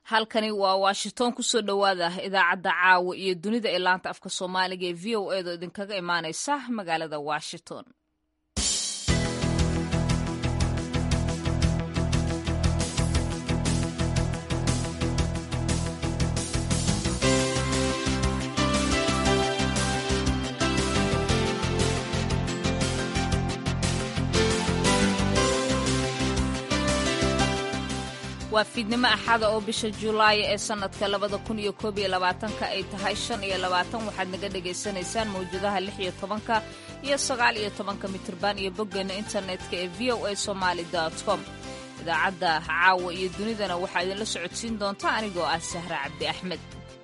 halkani waa washington kusoo dhowaada idaacadda caawa iyo dunida ee laanta afka soomaaliga ee v o edo idinkaga imaaneysa magaalada washington waa fiidnimo axada oo bisha julaay ee sannadka labada kun iyo koob iyo labaatanka ay tahay shan iyo labaatan waxaad naga dhagaysanaysaan mawjadaha lix iyo tobanka iyo sagaal iyo tobanka mitirban iyo boggeena internetka ee v o a somaali com idaacadda caawa iyo dunidana waxaa idinla socodsiin doonta anigoo ah sahra cabdi axmed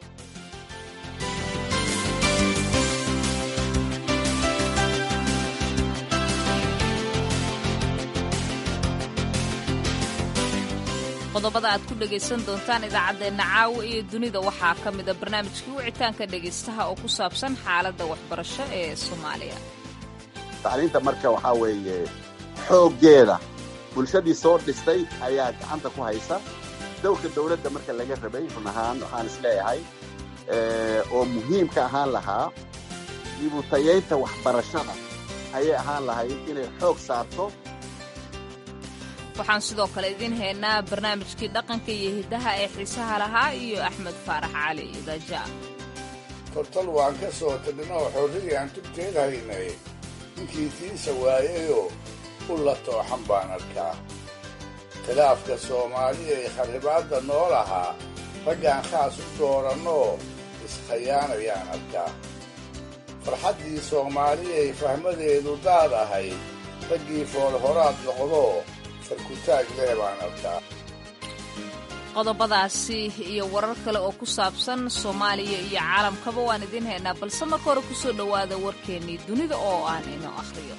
qodobada aad ku dhegaysan doontaan idaacaddeenna caawa iyo dunida waxaa ka mida barnaamijkii wicitaanka dhegaystaha oo ku saabsan xaaladda waxbarasho ee soomaaliya tacliinta marka waxaa weeye xooggeeda bulshadii soo dhistay ayaa gacanta ku haysa dowrka dowladda marka laga rabay run ahaan waxaan isleeyahay oo muhiim ka ahaan lahaa dibutayaynta waxbarashada ayay ahaan lahayd inay xoog saarto waxaan sidoo kale idiin haynaa barnaamijkii dhaqanka iyo hiddaha ee xiisaha lahaa iyo axmed faarax cali idaja tortal waan ka soo tagnoo xorriyaan tubteed haynay ninkii tiisa waayayoo u la tooxan baan arkaa khilaafka soomaaliya ee kharribaadda noo lahaa raggaan khaas u doorannoo iskhayaanayaan arkaa farxaddii soomaaliyay fahmadeedu daad ahayd raggii foolhoraad noqdoo qodobadaasi iyo warar kale oo ku saabsan soomaaliya iyo caalamkaba waan idiin haynaa balse marka hore kusoo dhowaada warkeennii dunida oo aan inoo akhriyo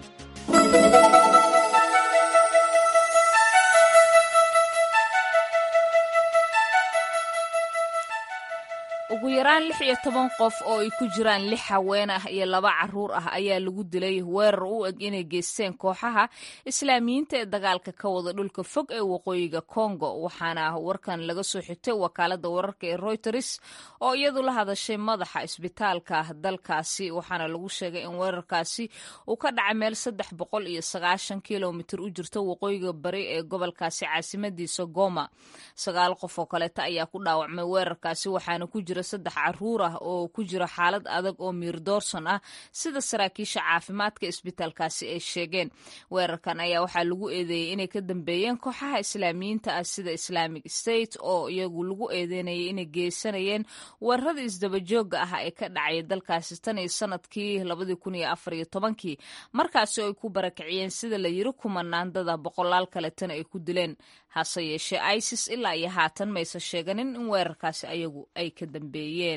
ugu yaraan lix iyo toban qof oo ay ku jiraan lix haween ah iyo laba caruur ah ayaa lagu dilay weerar u eg inay geysteen kooxaha islaamiyiinta ee dagaalka ka wada dhulka fog ee waqooyiga kongo waxaana warkan laga soo xigtay wakaalada wararka ee reuters oo iyadu la hadashay madaxa isbitaalka dalkaasi waxaana lagu sheegay in weerarkaasi uu ka dhacay meel saddex boqol iyo sagaashan kilomitir u jirta waqooyiga bari ee gobolkaasi caasimadiisa goma sagaal qof oo kaleeta ayaa ku dhaawacmay weerarkaasi waxaana ku jira saddex caruur ah oo ku jira xaalad adag oo miir doorson ah sida saraakiisha caafimaadka isbitaalkaasi ay sheegeen weerarkan ayaa waxaa lagu eedeeyey inay ka dambeeyeen kooxaha islaamiyiinta ah sida islamic state oo iyagu lagu eedeynayay inay geysanayeen weerarada isdabajooga ah ee ka dhacaya dalkaasi tan iyo sanadkii labadii kun iyo afar iyo tobankii markaasi oo ay ku barakiciyeen sida la yiri kumanaandada boqolaal kaletana ay ku dileen hase yeeshee isis ilaa iyo haatan mayse sheeganin in weerarkaasi ayagu ay ka dambeeyeen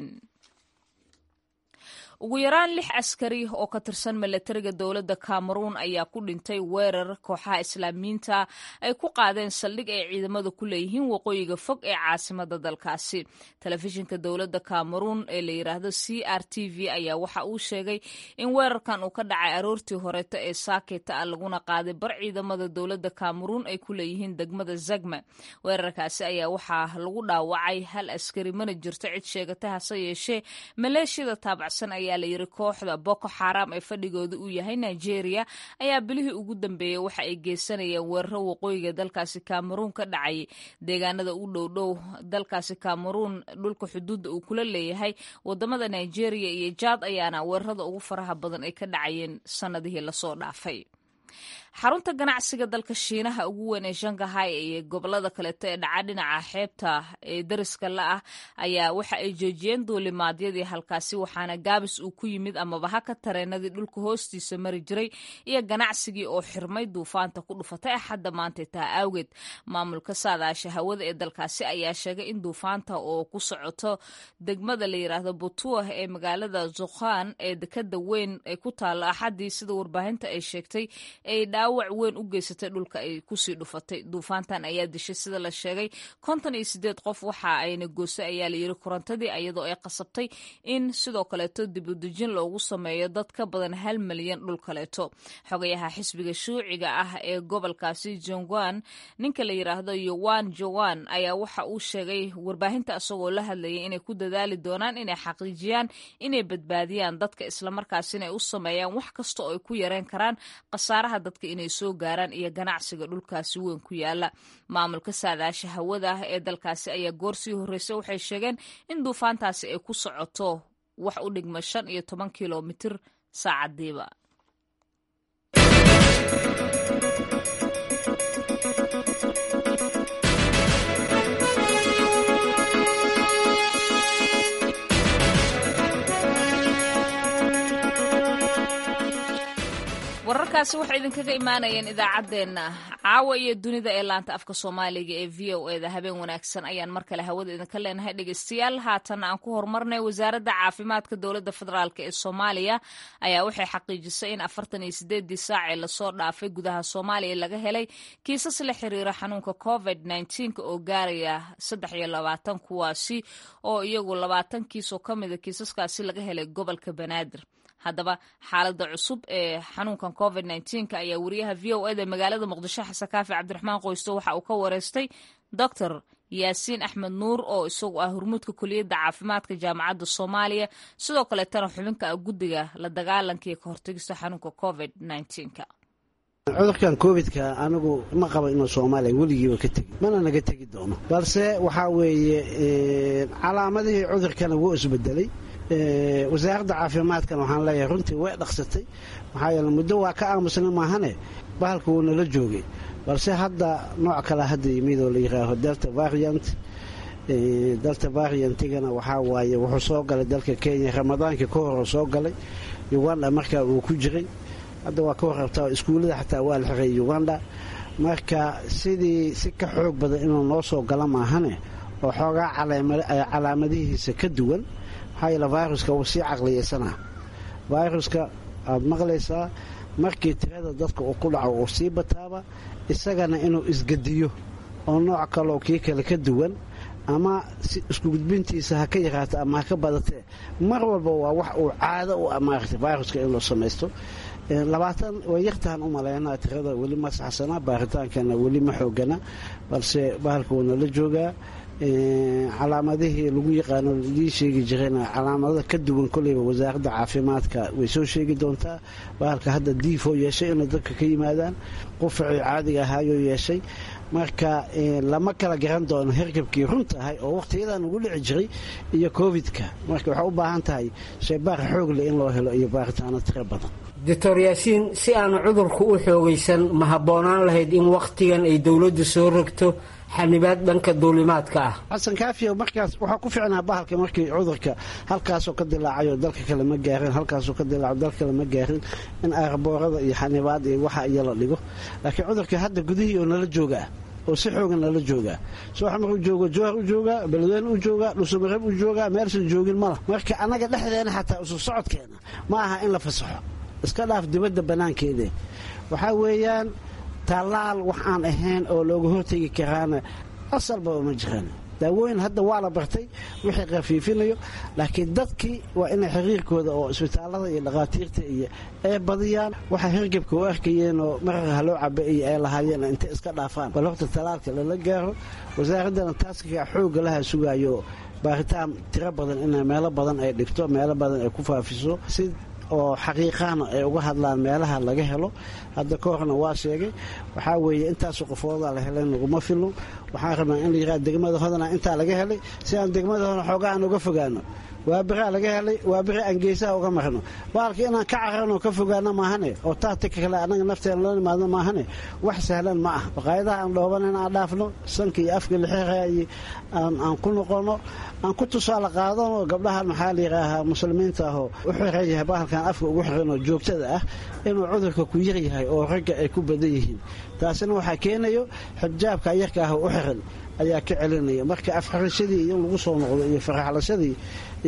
ugu yaraan lix askari oo ka tirsan milatariga dowladda cameroon ayaa ku dhintay weerar kooxaha islaamiyiinta ay ku qaadeen saldhig ay ciidamada ku leeyihiin waqooyiga fog ee caasimada dalkaasi telefishinka dowladda cameroon ee la yidhaahdo c r t v ayaa waxa uu sheegay in weerarkan uu ka dhacay aroortii horeeta ee saaketa ah laguna qaaday bar ciidamada dowladda cameroon ay ku leeyihiin degmada zagma weerarkaasi ayaa waxaa lagu dhaawacay hal askari mana jirto cid sheegata hase yeeshee maleeshiyada taabacsan ayaa layiri kooxda boko xaram ee fadhigooda uu yahay nigeria ayaa bilihii ugu dambeeyey waxa ay geysanayeen weeraro waqooyiga dalkaasi cameroon ka dhacay deegaanada u dhowdhow dalkaasi cameroon dhulka xuduudda uu kula leeyahay wadamada nigeria iyo jaad ayaana weerarada ugu faraha badan ay ka dhacayeen sanadihii lasoo dhaafay xarunta ganacsiga dalka shiinaha ugu weyn ee shangahay iyo gobolada kaleeto ee dhaca dhinaca xeebta ee dariska la ah ayaa waxa ay joojiyeen duulimaadyadii halkaasi waxaana gaabis uu ku yimid amaba haka tareenadii dhulka hoostiisa mari jiray iyo ganacsigii oo xirmay duufaanta ku dhufatay axadda maantay taha awgeed maamulka saadaasha hawada ee dalkaasi ayaa sheegay in duufaanta oo ku socoto degmada la yiraahdo butuah ee magaalada zukhan ee dekada weyn ee ku taalo axaddii sida warbaahinta ay sheegtay ay dhaawac weyn u geysatay dhulka ay kusii dhufatay duufaantan ayaa dishay sida la sheegay konton iyo sideed qof waxa ayna goosay ayaa layiri korontadii iyadoo ay qasabtay in sidoo kaleeto dibudejin loogu sameeyo dad ka badan hal milyan dhul kaleeto xogayaha xisbiga shuuciga ah ee gobolkaasi jongwan ninka la yiraahdo yowan jowan ayaa waxa uu sheegay warbaahinta isagoo la hadlayay inay ku dadaali doonaan inay xaqiijiyaan inay badbaadiyaan dadka islamarkaasina ay u sameeyaan wax kasta oo ay ku yareen karaan khasaaraha dadka inay soo gaaraan iyo ganacsiga dhulkaasi weyn ku yaala maamulka saadaasha hawada ah ee dalkaasi ayaa goor sii horreysay waxay sheegeen in duufaantaasi ay ku socoto wax u dhigma shan iyo toban kilomitir saacadiiba wararkaasi waxay idinkaga imaanayeen idaacaddeenna caawa iyo dunida ee laanta afka soomaaliga ee v o eda habeen wanaagsan ayaan mar kale hawada idinka leenahay dhegeystayaal haatan aan ku horumarnay wasaaradda caafimaadka dowladda federaalk ee soomaaliya ayaa waxay xaqiijisay in afartan iyo sideedii saac ee lasoo dhaafay gudaha soomaaliya laga helay kiisas la xiriira xanuunka covid nneteen oo gaaraya saddex iyo labaatan kuwaasi oo iyagu labaatan kiis oo ka mida kiisaskaasi laga helay gobolka banaadir haddaba xaaladda cusub ee xanuunkan covid nneteen ayaa wariyaha v o eda magaalada muqdisho xasan kaafi cabdiraxmaan qoysto waxa uu ka wareystay doctor yaasiin axmed nuur oo isagu ah hormuudka kuliyadda caafimaadka jaamacadda soomaaliya sidoo kaleetana xubinka ah guddiga la dagaalanka iyo ka hortagista xanuunka covid nneteenka cudurkan covidka anigu ma qabo inuu soomaaliya weligiiba ka tegi mana naga tegi doono balse waxaa weeye calaamadihii cudurkana wuu isbedelay wasaaradda caafimaadkan waxaan leeyahay runtii way dhaqsatay maxaa yeele muddo waa ka aamusna maahane bahalka wuu nala joogay balse hadda nooc kale hadda yimid oo la yihaaho delta variant delta variantigana waxaa waaye wuxuu soo galay dalka kenya ramadaankii ka hor soo galay uganda markaa uu ku jiray hadda waa ka warrabtaa iskuullada xataa waa la xiray uganda marka sidii si ka xoog badan inuu noo soo gala maahane oo xoogaa calaamadihiisa ka duwan maxaa yeele viruska wuu sii caqliyeysanaa viruska aad maqlaysaa markii tirada dadka uu ku dhaco uu sii bataaba isagana inuu isgediyo oo nooc kaloo kii kale ka duwan ama isku gudbintiisa ha ka yaraato ama ha ka badatee mar walba waa wax uu caado u amaartay viruska inuu samaysto labaatan way yartahan u malaynaa tirada weli ma saxsana baaritaankana weli ma xoogana balse bahalka wuuna la joogaa calaamadihii lagu yaqaano lii sheegi jirayna calaamadada ka duwan koleyba wasaaradda caafimaadka way soo sheegi doontaa bahalka hadda diifoo yeeshay inay dadka ka yimaadaan qufacii caadiga ahaayoo yeeshay marka lama kala garan doono hergabkii runta ahay oo wakhtiyadan ugu dhici jiray iyo covidka marka waxay u baahan tahay shaybaar xoog leh in loo helo iyo baaritaano tiro badan doctor yaasiin si aanu cudurku u xoogaysan ma habboonaan lahayd in wakhtigan ay dowladdu soo rogto xanibaad dhanka duulimaadka ah xasan kaafiya markaas waxaa ku ficnaa bahalka markii cudurka halkaasoo ka dilaacayo dalka kale ma gaarin halkaasoo ka dilaaco dalka kale ma gaarin in aarboorada iyo xanibaad iyo waxa iyo la dhigo laakiin cudurka hadda gudihii oo nala joogaa oo si xoogan nala joogaa sooxmar u joogo jowhar u joogaa beledweyne u joogaa dhusumareb u joogaa meelsan joogin mala marka annaga dhexdeena xataa isu socodkeena ma aha in la fasaxo iska dhaaf dibadda bannaankeede waxaa weeyaan tallaal wax aan ahayn oo looga hortegi karaana asalbaba ma jiraan daawooyin hadda waa la bartay wixii khafiifinayo laakiin dadkii waa inay xiriirkooda oo isbitaallada iyo dhakhaatiirta iyo ay badiyaan waxay hirgabka u arkayeen oo mararka haloo caba iyo ay lahaayeen intay iska dhaafaan bal horta tallaalka lala gaaro wasaaraddana taaska xoogga laha sugaayo baaritaan tiro badan inay meelo badan ay dhigto meelo badan ay ku faafiso si oo xaqiiqaana ay uga hadlaan meelaha laga helo hadda ka horna waa sheegay waxaa weeye intaasu qofoodaa la helay naguma filno waxaan rabnaa in la yihahda degmada hodana intaa laga helay si aan degmada hodana xoogaa aan uga fogaano waa biraa laga helay waa biri aan geesaha uga marno baalka inaan ka cararno ka fogaano maahane oo taatika kale annaga nafteena loo nimaadno maahane wax sahlan ma ah baqaayadaha aan dhooban in aan dhaafno sanka iyo afka lixiraayi aan ku noqono aan ku tusaale qaadano gabdhahan maxaa la yidhaahaa muslimiinta ahoo u xiran yahay bahalkan afka ugu xiran oo joogtada ah inuu cudurka ku yar yahay oo ragga ay ku badan yihiin taasina waxaa keenayo xijaabka yarka ah u xiran ayaa ka celinaya marka afxirashadii in lagu soo noqdo iyo faraxlashadii iyo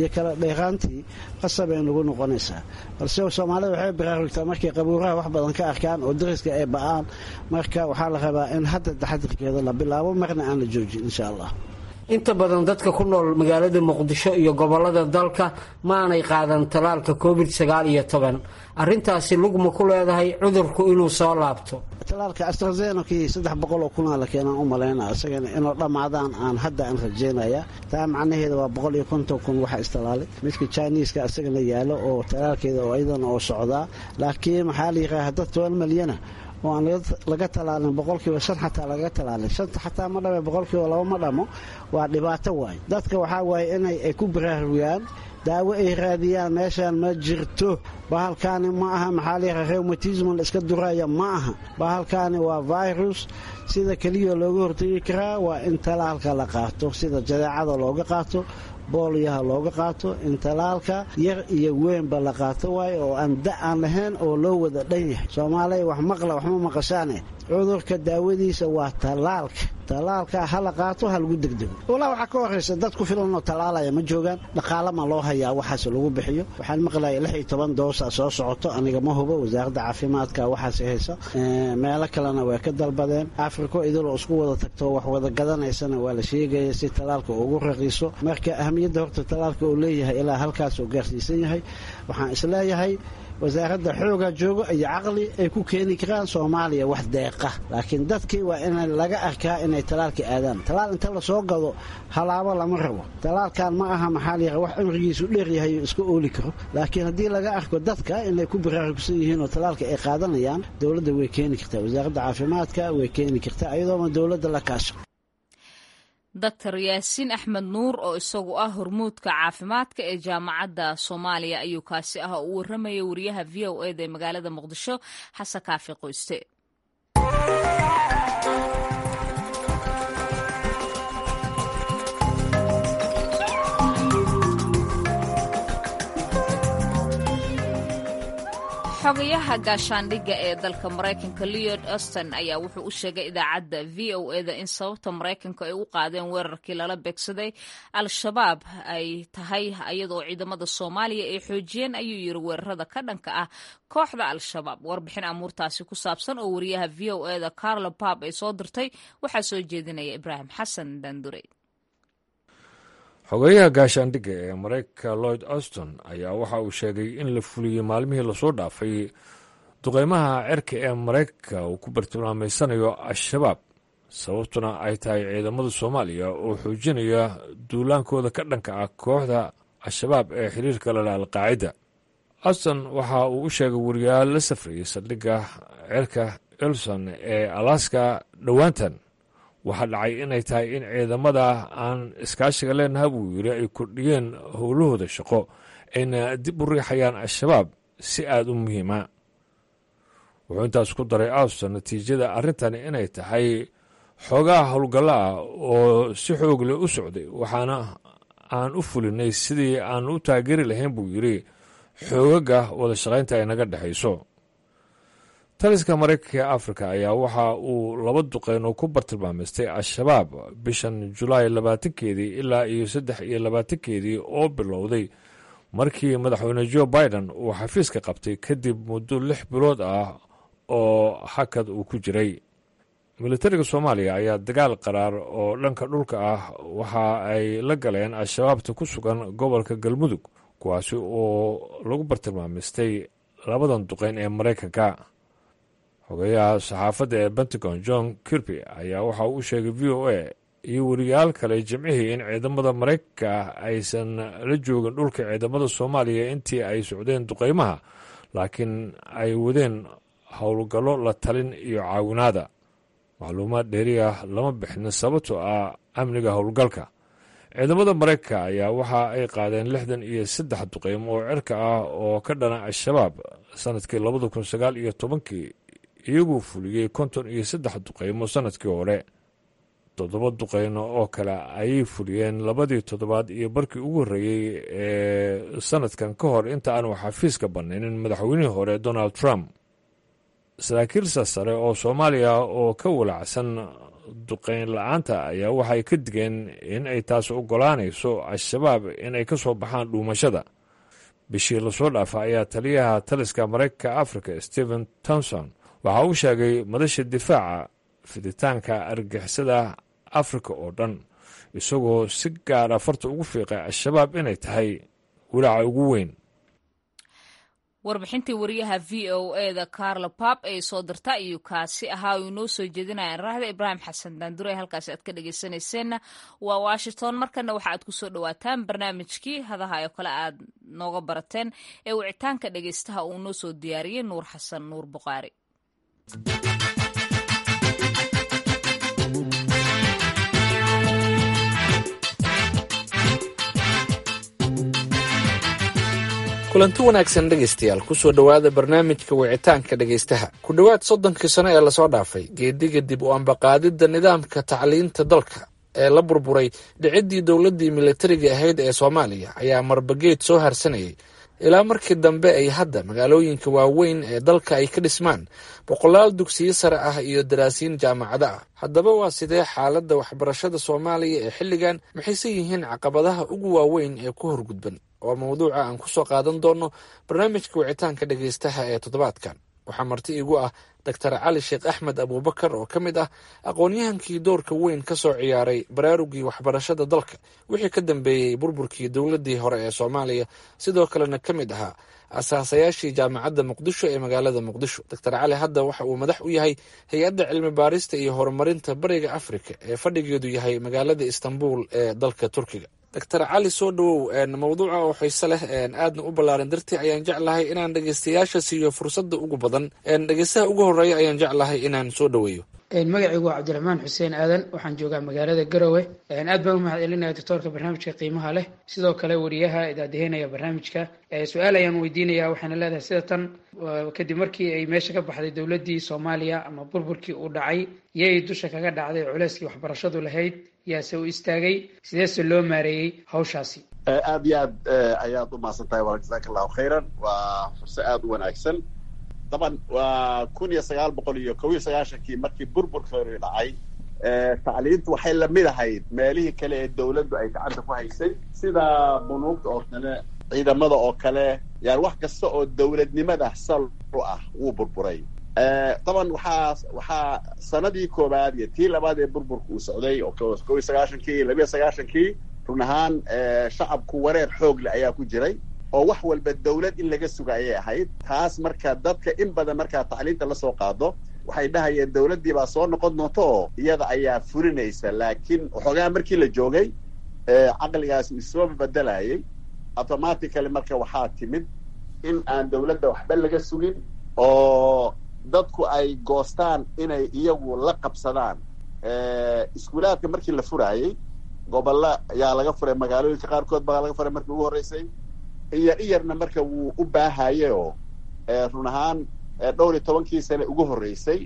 kala dheeraantii qasab ay nagu noqonaysaa balse soomaalida waxay baraarugtaa markay qabuuraha wax badan ka arkaan oo dariska ay ba'aan marka waxaa la rabaa in hadda taxadirkeeda la bilaabo marna aan la joojin insha allah inta badan dadka ku nool magaalada muqdisho iyo gobolada dalka ma aanay qaadan talaalka covid sagaal iyo toban arrintaasi lugma ku leedahay cudurku inuu soo laabto talaalka astrazenokii saddex boqol oo kunaa la keenaan u malaynaa isagana inuu dhammaadaan aan hadda aan rajeynaya taa macnaheeda waa boqol iyo konton kun waxa istalaalay midka jiniiska isagana yaalo oo talaalkeeda oo iyadana oo socdaa laakiin maxaa la yidhaha dad toban milyana oo aan laga talaalin boqolkiiba shan xataa laga talaalin shanta xataa ma dhame boqolkiiba laba ma dhamo waa dhibaato waay dadka waxaa waaye inay ay ku baraarugaan daawo ay raadiyaan meeshaan ma jirto bahalkaani ma aha maxaa layihaha reumatism la iska duraya ma aha bahalkaani waa virus sida keliya looga hortegi karaa waa in talaalka la qaato sida jadeecada looga qaato boolyaha looga qaato in talaalka yar iyo weynba la qaato waayo oo aan da aan lahayn oo loo wada dhan yahay soomaaliya wax maqla waxma maqashaane cudurka daawadiisa waa talaalka talaalka ha la qaato ha lagu degdego walaa waxaa ka horaysa dad ku filan oo talaalaya ma joogaan dhaqaala ma loo hayaa waxaas lagu bixiyo waxaan maqlaya lix iyo toban doosa soo socoto aniga ma hubo wasaaradda caafimaadka waxaas haysa meelo kalena way ka dalbadeen afriko idiloo isku wada tagto wax wada gadanaysana waa la sheegaya si talaalka ugu raqiiso marka ahamiyadda horta talaalka uu leeyahay ilaa halkaas uu gaarsiisan yahay waxaan isleeyahay wasaaradda xooga joogo iyo caqli ay ku keeni karaan soomaaliya wax deeqa laakiin dadkii waa in laga arkaa inay talaalka aadaan talaal inta lasoo gado halaabo lama rabo talaalkan ma aha maxaa la wax cimrigiisu dheeryahay iska ooli karo laakiin haddii laga arko dadka inay ku baraarugsan yihiin oo talaalka ay qaadanayaan dowladda way keeni kartaa wasaaradda caafimaadka way keeni kartaa iyadooma dowladda la kaasho doctor yaasiin axmed nuur oo isagu ah hormuudka caafimaadka ee jaamacadda soomaaliya ayuu kaasi ah oo u warramayay wariyaha v o eda ee magaalada muqdisho xasan kaafi qoyste xogayaha gaashaandhigga ee dalka maraykanka leod auston ayaa wuxuu u sheegay idaacadda v o eda in sababta maraykanka ay u qaadeen weerarkii lala beegsaday al-shabaab ay tahay iyadoo ciidamada soomaaliya ay xoojiyeen ayuu yiri weerarada ka dhanka ah kooxda al-shabaab warbixin amuurtaasi ku saabsan oo wariyaha v o eda carlo bab ay soo dirtay waxaa soo jeedinaya ibraahim xasan dandurey xogeyaha gaashaandhigga ee maraykanka lloyd auston ayaa waxa uu sheegay in la fuliyey maalmihii lasoo dhaafay duqeymaha cerka ee maraykanka uu ku bartilmaameysanayo al-shabaab sababtuna ay tahay ciidamada soomaaliya oo xoojinaya duulaankooda ka dhanka ah kooxda al-shabaab ee xiriirka lala alqaacida auston waxa uu u sheegay wariyaal la safrayay saldhigga cerka elson ee alaska dhowaantan waxaa dhacay inay tahay in ciidamada aan iskaashiga leenaha buu yiri ay kordhiyeen howlahooda shaqo ayna dib u riixayaan al-shabaab si aada u muhiima wuxuu intaas ku daray auston natiijada arrintani inay tahay xoogaha howlgallo ah oo si xoog leh u socday waxaana aan u fulinay sidii aan u taageeri lahayn buu yidri xoogaga wada shaqaynta ay naga dhexayso taliska maraykanka ee afrika ayaa waxa uu laba duqeyn oo ku bartilmaameystay al-shabaab bishan julaay labaatankeedii ilaa iyo saddex iyo labaatankeedii oo bilowday markii madaxweyne jo biden uu xafiiska qabtay kadib muddo lix bilood ah oo hakad uu ku jiray militariga soomaaliya ayaa dagaal qaraar oo dhanka dhulka ah waxa ay la galeen al-shabaabta ku sugan gobolka galmudug kuwaasi oo lagu bartilmaameystay labadan duqeyn ee maraykanka xogeyaha saxaafadda ee pentagon john kirby ayaa waxa uu u sheegay v o a iyo weriyaal kale jimcihii in ciidamada maraykanka aysan la joogin dhulka ciidamada soomaaliya intii ay socdeen duqeymaha laakiin ay wadeen howlgallo la talin iyo caawinaada macluumaad dheeri ah lama bixin sababtoo ah amniga howlgalka ciidamada maraykanka ayaa waxa ay qaadeen lixdan iyo saddex duqeymo oo cirka ah oo ka dhana al-shabaab sanadkii labada kun sagaal iyo tobankii iyaguu fuliyey konton iyo saddex duqeymo sanadkii hore toddoba duqeyno oo kale ayay fuliyeen labadii toddobaad iyo barkii ugu horreeyey ee sanadkan ka hor inta aanu xafiiska bannaynin madaxweynihii hore donald trump saraakiil sarsare oo soomaaliya oo ka walacsan duqeyn la-aanta ayaa waxay ka digeen in ay taas ogolaanayso al-shabaab in ay ka soo baxaan dhuumashada bishii lasoo dhaafa ayaa taliyaha taliska maraykanka africa stephen tomson waxa uu sheegay madasha difaaca fiditaanka argixisada afrika oo dhan isagoo si gaara farta ugu fiiqay al-shabaab inay tahay walaaca ugu weyn warbixintii wariyaha v o e da carlo pap ee soo dirta ayuu kaasi ahaa uu inoo soo jeedinaya raahda ibraahim xasan daandure halkaasi aad ka dhegeysanayseena waa washington markana waxa aad kusoo dhawaataan barnaamijkii hadaha oo kale aad nooga barateen ee wicitaanka dhegeystaha uu noo soo diyaariyey nuur xasan nuur buqaari kulanti wanaagsan dhegaystayaal kusoo dhowaada barnaamijka wicitaanka dhegaystaha ku dhowaad soddonkii sano ee lasoo dhaafay geediga dib u ambaqaadidda nidaamka tacliinta dalka ee la burburay dhiciddii dowladdii militariga ahayd ee soomaaliya ayaa marbageed soo harsanayay ilaa markii dambe ay hadda magaalooyinka waaweyn ee dalka ay ka dhismaan boqolaal dugsiyo sare ah iyo daraasiin jaamacado ah haddaba waa sidee xaaladda waxbarashada soomaaliya ee xilligan maxayse yihiin caqabadaha ugu waaweyn ee ku horgudban waa mawduuca aan kusoo qaadan doono barnaamijka wicitaanka dhegaystaha ee toddobaadkan waxaa marti igu ah doctor cali sheekh axmed abuubakar oo ka mid ah aqoon-yahankii doorka weyn ka soo ciyaaray baraarugii waxbarashada dalka wixii ka dambeeyey burburkii dowladdii hore ee soomaaliya sidoo kalena ka mid ahaa asaasayaashii jaamacadda muqdisho ee magaalada muqdisho doctor cali hadda waxa uu madax u yahay hay-adda cilmi baarista iyo horumarinta bariga afrika ee fadhigeedu yahay magaalada istanbul ee dalka turkiga doctor cali soo dhowow mawduuca oo xiise leh aadna u ballaaran dartii ayaan jeclahay inaan dhegeystayaasha siiyo fursadda ugu badan dhegeystaha ugu horeeya ayaan jeclahay inaan soo dhoweeyo magacaygu waa cabdiraxmaan xuseen aadan waxaan joogaa magaalada garowe aad baan u mahad celinaya doctoorka barnaamijka qiimaha leh sidoo kale wariyaha idaadeheynaya barnaamijka su-aal ayaan weydiinaya waxaana leedahay sida tan kadib markii ay meesha ka baxday dowladdii soomaaliya ama burburkii uu dhacay yay dusha kaga dhacday culeyskii waxbarashadu lahayd yaase u istaagay sideese loo maareeyey hawshaasi aad iyo aad ayaad u mahadsan tahay wal jasaaka allahu khayran waa furse aada u wanaagsan daban waa kun iyo sagaal boqol iyo kob iyo sagaashankii markii burburka hore dhacay tacliintu waxay lamid ahayd meelihii kale ee dawladdu ay gacanta ku haysay sida bunuugta oo kale ciidamada oo kale yani wax kasta oo dawladnimada sal u ah wuu burburay daban waxaa waxaa sanadii koowaad iyo tii labaad ee burburka uu socday oo kob iyo sagaashankii labiyo sagaashankii run ahaan shacabku wareer xoog leh ayaa ku jiray oo wax walba dawlad in laga suga ayay ahayd taas marka dadka in badan markaa tacliinta lasoo qaado waxay dhahayeen dawladdii baa soo noqon doonta oo iyada ayaa fulinaysa laakiin waxoogaa markii la joogay caqligaasi isoo bedelayay automatically marka waxaa timid in aan dawladda waxba laga sugin oo dadku ay goostaan inay iyagu la qabsadaan iskuulaadka markii la furaayey gobolla ayaa laga furay magaalooyinka qaarkood baa laga furay markii ugu horreysay iyar iyarna marka wuu u baahaye oo run ahaan dhowr iyo tobankii sane ugu horreysay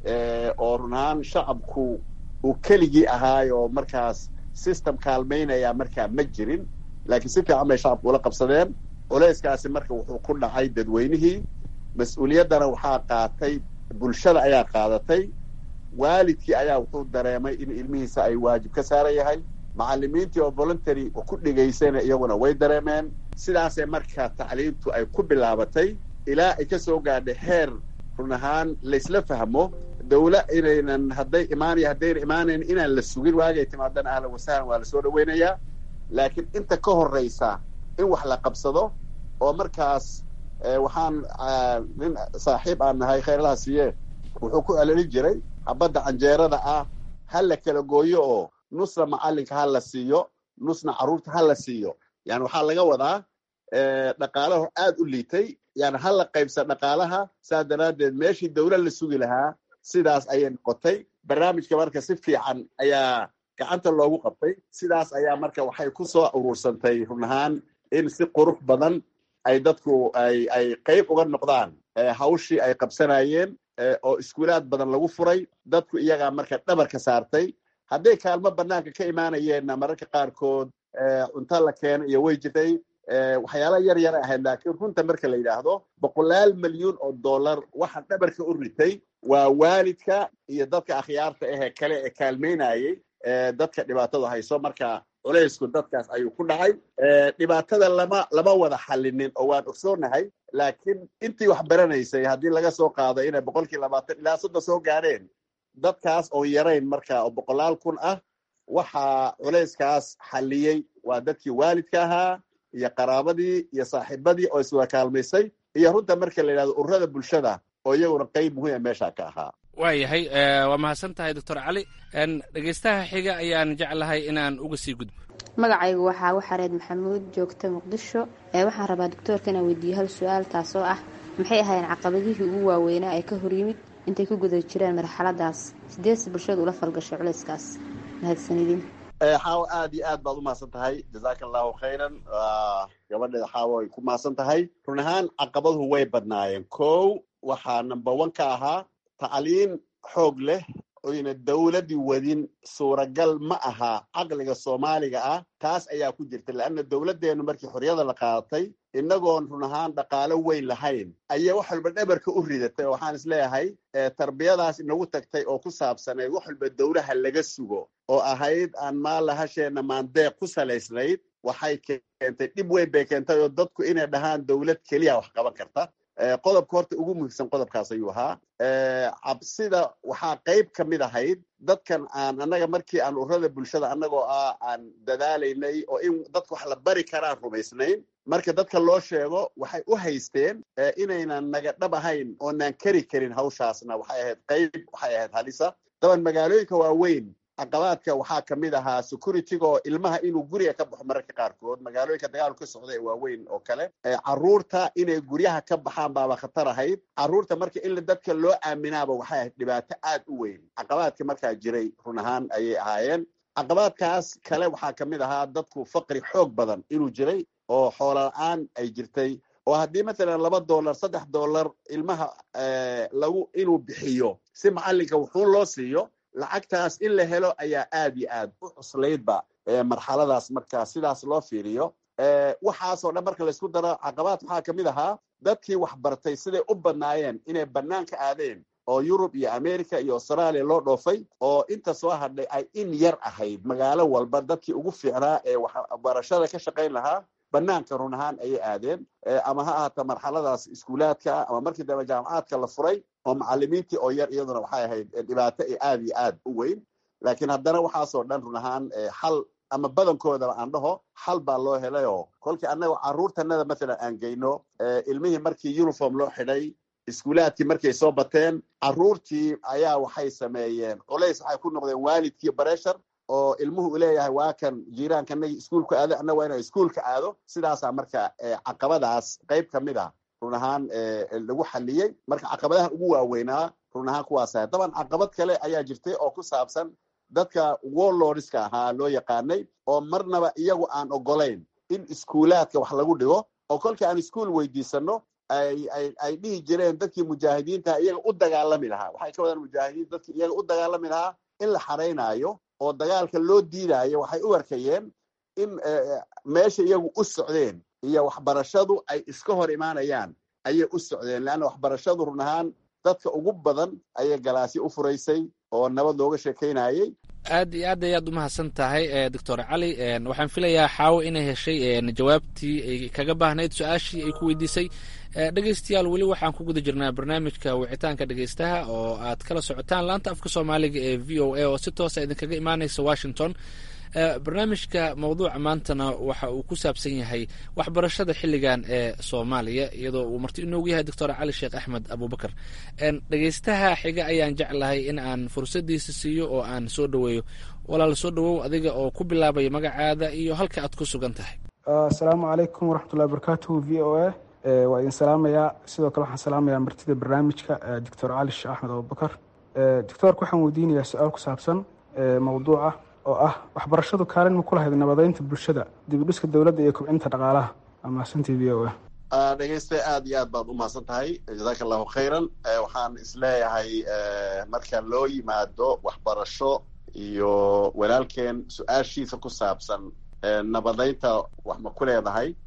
oo run ahaan shacabku uu keligii ahaay oo markaas system kaalmaynaya markaa ma jirin laakiin si fiican bay shacabku ula qabsadeen culeyskaasi marka wuxuu ku dhacay dadweynihii mas-uuliyaddana waxaa qaatay bulshada ayaa qaadatay waalidkii ayaa wuxuu dareemay in ilmihiisa ay waajib ka saaran yahay macalimiintii oo voluntary ku dhigaysayna iyaguna way dareemeen sidaasee marka tacliintu ay ku bilaabatay ilaa ay ka soo gaadhay heer run ahaan laysla fahmo dawla inaynan hadday imaanaya haddayna imaanayn inaan la sugin waagay timaadana ahlan wasahlan waa lasoo dhaweynayaa laakiin inta ka horraysa in wax la qabsado oo markaas waxaan nin saaxiib aan nahay khayrlaha siiye wuxuu ku celelin jiray habadda canjeerada ah ha la kala gooyo oo nusna macalinka ha la siiyo nusna carruurta ha la siiyo yani waxaa laga wadaa dhaqaalaho aad u liitay yani ha la qaybsa dhaqaalaha saas daraaddeed meeshii dawlad la sugi lahaa sidaas ayay noqotay barnaamijka marka si fiican ayaa gacanta loogu qabtay sidaas ayaa marka waxay ku soo urursantay run ahaan in si qurux badan ay dadku ay ay qayb uga noqdaan hawshii ay qabsanayeen oo iskuulaad badan lagu furay dadku iyagaa marka dhabarka saartay hadday kaalmo banaanka ka imaanayeenna mararka qaarkood cunto la keeno iyo way jirtay waxyaala yar yar ahayd laakiin runta marka la yidhaahdo boqolaal milyuun oo dollar waxa dhabarka u ritay waa waalidka iyo dadka akhyaarta ahee kale ee kaalmeynayay dadka dhibaatadu hayso marka culaysku dadkaas ayuu ku dhacay dhibaatada lama lama wada xallinin oo waan ogsoonahay laakiin intii wax baranaysay haddii laga soo qaado inay boqolkii labaatan ilaa soddon soo gaadheen dadkaas oo yarayn marka oo boqolaal kun ah waxaa culayskaas xalliyey waa dadkii waalidka ahaa iyo qaraabadii iyo saaxiibadii oo iswada kaalmaysay iyo runta marka la yidhahdo ururada bulshada oo iyaguna qayb muhiima meesha ka ahaa waayahay waa mahadsan tahay doctor cali dhegeystaha xiga ayaan jeclahay inaan uga sii gudbo magacaygu waxaa waxareed maxamuud joogta muqdisho waxaan rabaa doctoorka inaan weydiiyo hal su-aal taasoo ah maxay ahaayeen caqabadihii ugu waaweynaa ee ka horyimid intay ku guda jireen marxaladaas sideedse bulshadu ula falgashay culayskaas mahadsanidin xaawo aad iyo aad baad u mahadsan tahay jazaaka allahu khayran gabadheeda xaawo ay ku mahadsan tahay run ahaan caqabaduhu way badnaayeen kow waxaa number one ka ahaa tacliin xoog leh oyna dowladdii wadin suuragal ma aha caqliga soomaaliga ah taas ayaa ku jirta leanna dowladdeenu markii xorriyada la qaadatay innagoon run ahaan dhaqaalo weyn lahayn ayaa wax walba dhabarka u ridatay oo waxaan is leeyahay tarbiyadaas inagu tagtay oo ku saabsanayd wax walba dowlaha laga sugo oo ahayd aan maalla hasheena maandeeq ku salaysnayd waxay keentay dhib weyn bay keentay oo dadku inay dhahaan dowlad keliya wax qaban karta qodobka horta ugu muhiimsan qodobkaas ayuu ahaa cabsida waxaa qayb ka mid ahayd dadkan aan annaga markii aan ururada bulshada annagoo ah aan dadaalaynay oo in dadka wax la bari karaan rumaysnayn marka dadka loo sheego waxay u haysteen inaynan naga dhab ahayn oonaan kari karin hawshaasna waxay ahayd qayb waxay ahayd halisa daban magaalooyinka waaweyn caqabaadka waxaa ka mid ahaa securityga oo ilmaha inuu guriga ka baxo mararka qaarkood magaalooyinka dagaalku ka socda ee waaweyn oo kale carruurta inay guryaha ka baxaan baaba khatar ahayd carruurta marka in dadka loo aaminaaba waxay ahayd dhibaato aad u weyn caqabaadka markaa jiray run ahaan ayay ahaayeen caqabaadkaas kale waxaa ka mid ahaa dadku faqri xoog badan inuu jiray oo xoola la-aan ay jirtay oo haddii mathalan laba dollar saddex dollar ilmaha lagu inuu bixiyo si macallinka wuxuun loo siiyo lacagtaas in la helo ayaa aad iyo aad u cuslaydba marxaladaas marka sidaas loo fiiriyo waxaasoo dhan marka laysku daro caqabaad waxaa ka mid ahaa dadkii wax bartay siday u badnaayeen inay banaanka aadeen oo yurub iyo america iyo australia loo dhoofay oo inta soo hadhay ay in yar ahayd magaalo walba dadkii ugu fiicnaa ee waxbarashada ka shaqayn lahaa banaanka run ahaan ayay aadeen ama ha ahaato marxaladaas iskuulaadka ama markii dambe jaamacaadka la furay oo macalimiintii oo yar iyaduna waxay ahayd dhibaato ee aad iyo aad u weyn laakiin haddana waxaasoo dhan run ahaan xal ama badankoodaba aan dhaho xal baa loo helay oo kolkii annaga carruurtanada mathalan aan geyno ilmihii markii uniform loo xidhay iskuulaadkii markay soo bateen carruurtii ayaa waxay sameeyeen culays waxay ku noqdeen waalidkii bareshar oo ilmuhu u leeyahay waa kan jiiraankanagi iskuulka aado annaga waa inaa iskuulka aado sidaasaa marka caqabadaas qayb ka mid a run ahaan lagu xaliyey marka caqabadahan ugu waaweynaa run ahaan kuwaas ahay daban caqabad kale ayaa jirtay oo ku saabsan dadka warlordska ahaa loo yaqaanay oo marnaba iyagu aan ogolayn in iskuulaadka wax lagu dhigo oo kolkii aan iskuol weydiisano ay dhihi jireen dadkii mujaahidiinta iyaga u dagaalami lahaa waxay ka wadaan mujaahidiin dadkii iyaga u dagaalami lahaa in la xaraynaayo oo dagaalka loo diidaayo waxay u arkayeen in meesha iyagu u socdeen iyo waxbarashadu ay iska hor imaanayaan ayay u socdeen leanna waxbarashadu run ahaan dadka ugu badan ayay galaasyo u furaysay oo nabad looga sheekaynayey aad iyo aad ayaad umahadsan tahay doctor cali waxaan filayaa xaawo inay heshay jawaabtii ay kaga baahnayd su-aashii ay ku weydiisay dhegeystayaal weli waxaan ku guda jirnaa barnaamijka wicitaanka dhegeystaha oo aad kala socotaan laanta afka soomaaliga ee v o a oo si toosa idinkaga imaaneysa washington barnaamijka mawduuca maantana waxa uu ku saabsan yahay waxbarashada xilligan ee soomaaliya iyadoo uu marti inoogu yahay doctor cali sheekh axmed abubakar dhegeystaha xiga ayaan jeclahay in aan fursadiisa siiyo oo aan soo dhoweeyo walaal soo dhowow adiga oo ku bilaabaya magacaada iyo halka aad ku sugan tahay asalaamu calaykum waraxmatullahi wabarakatuhu v o a waa idin salaamayaa sidoo kale waxaan salaamayaa martida barnaamijka doctor cali sheekh axmed abubakar doctoorka waxaan weydiinayaa su-aal ku saabsan mawduuca oo ah waxbarashadu kaalin ma ku lahayd nabadeynta bulshada dibidhiska dowladda iyo kobcinta dhaqaalaha amaasantii v o a dhegeyste aad iyo aad baad u mahadsan tahay jazaaka allahu khayran waxaan isleeyahay marka loo yimaado waxbarasho iyo walaalkeen su-aashiisa ku saabsan nabadeynta wax ma ku leedahay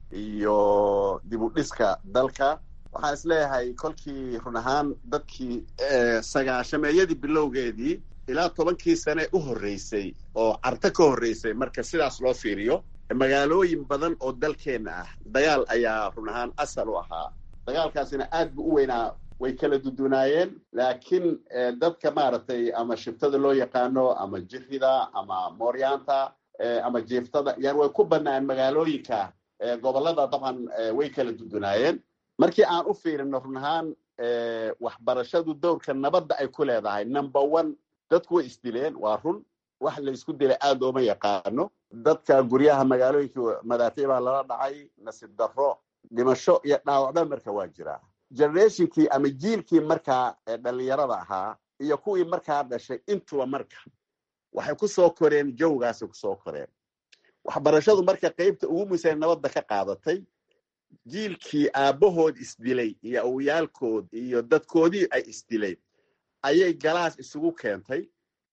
iyo dib u dhiska dalka waxaan isleeyahay kolkii run ahaan dadkii sagaashameeyadii bilowgeedii ilaa tobankii sane u horreysay oo carto ka horreysay marka sidaas loo fiiriyo magaalooyin badan oo dalkeenna ah dagaal ayaa run ahaan asal u ahaa dagaalkaasina aad bu u weynaa way kala dudunaayeen laakiin dadka maaragtay ama shibtada loo yaqaano ama jirida ama mooryaanta ama jiiftada yani way ku banaayeen magaalooyinka gobollada dabcan way kala dudunaayeen markii aan u fiirino run ahaan waxbarashadu dowrka nabadda ay ku leedahay number one dadku way isdileen waa run wax la isku dilay aad ooma yaqaano dadka guryaha magaalooyinka madaafiic baa lala dhacay nasiib darro dhimasho iyo dhaawacba marka waa jiraa generationkii ama jiilkii markaa dhalinyarada ahaa iyo kuwii markaa dhashay intuba marka waxay ku soo koreen jawgaasay kusoo koreen waxbarashadu marka qaybta ugu muhiimsan nabadda ka qaadatay jiilkii aabbahood isdilay iyo awyaalkood iyo dadkoodii ay isdilay ayay galaas isugu keentay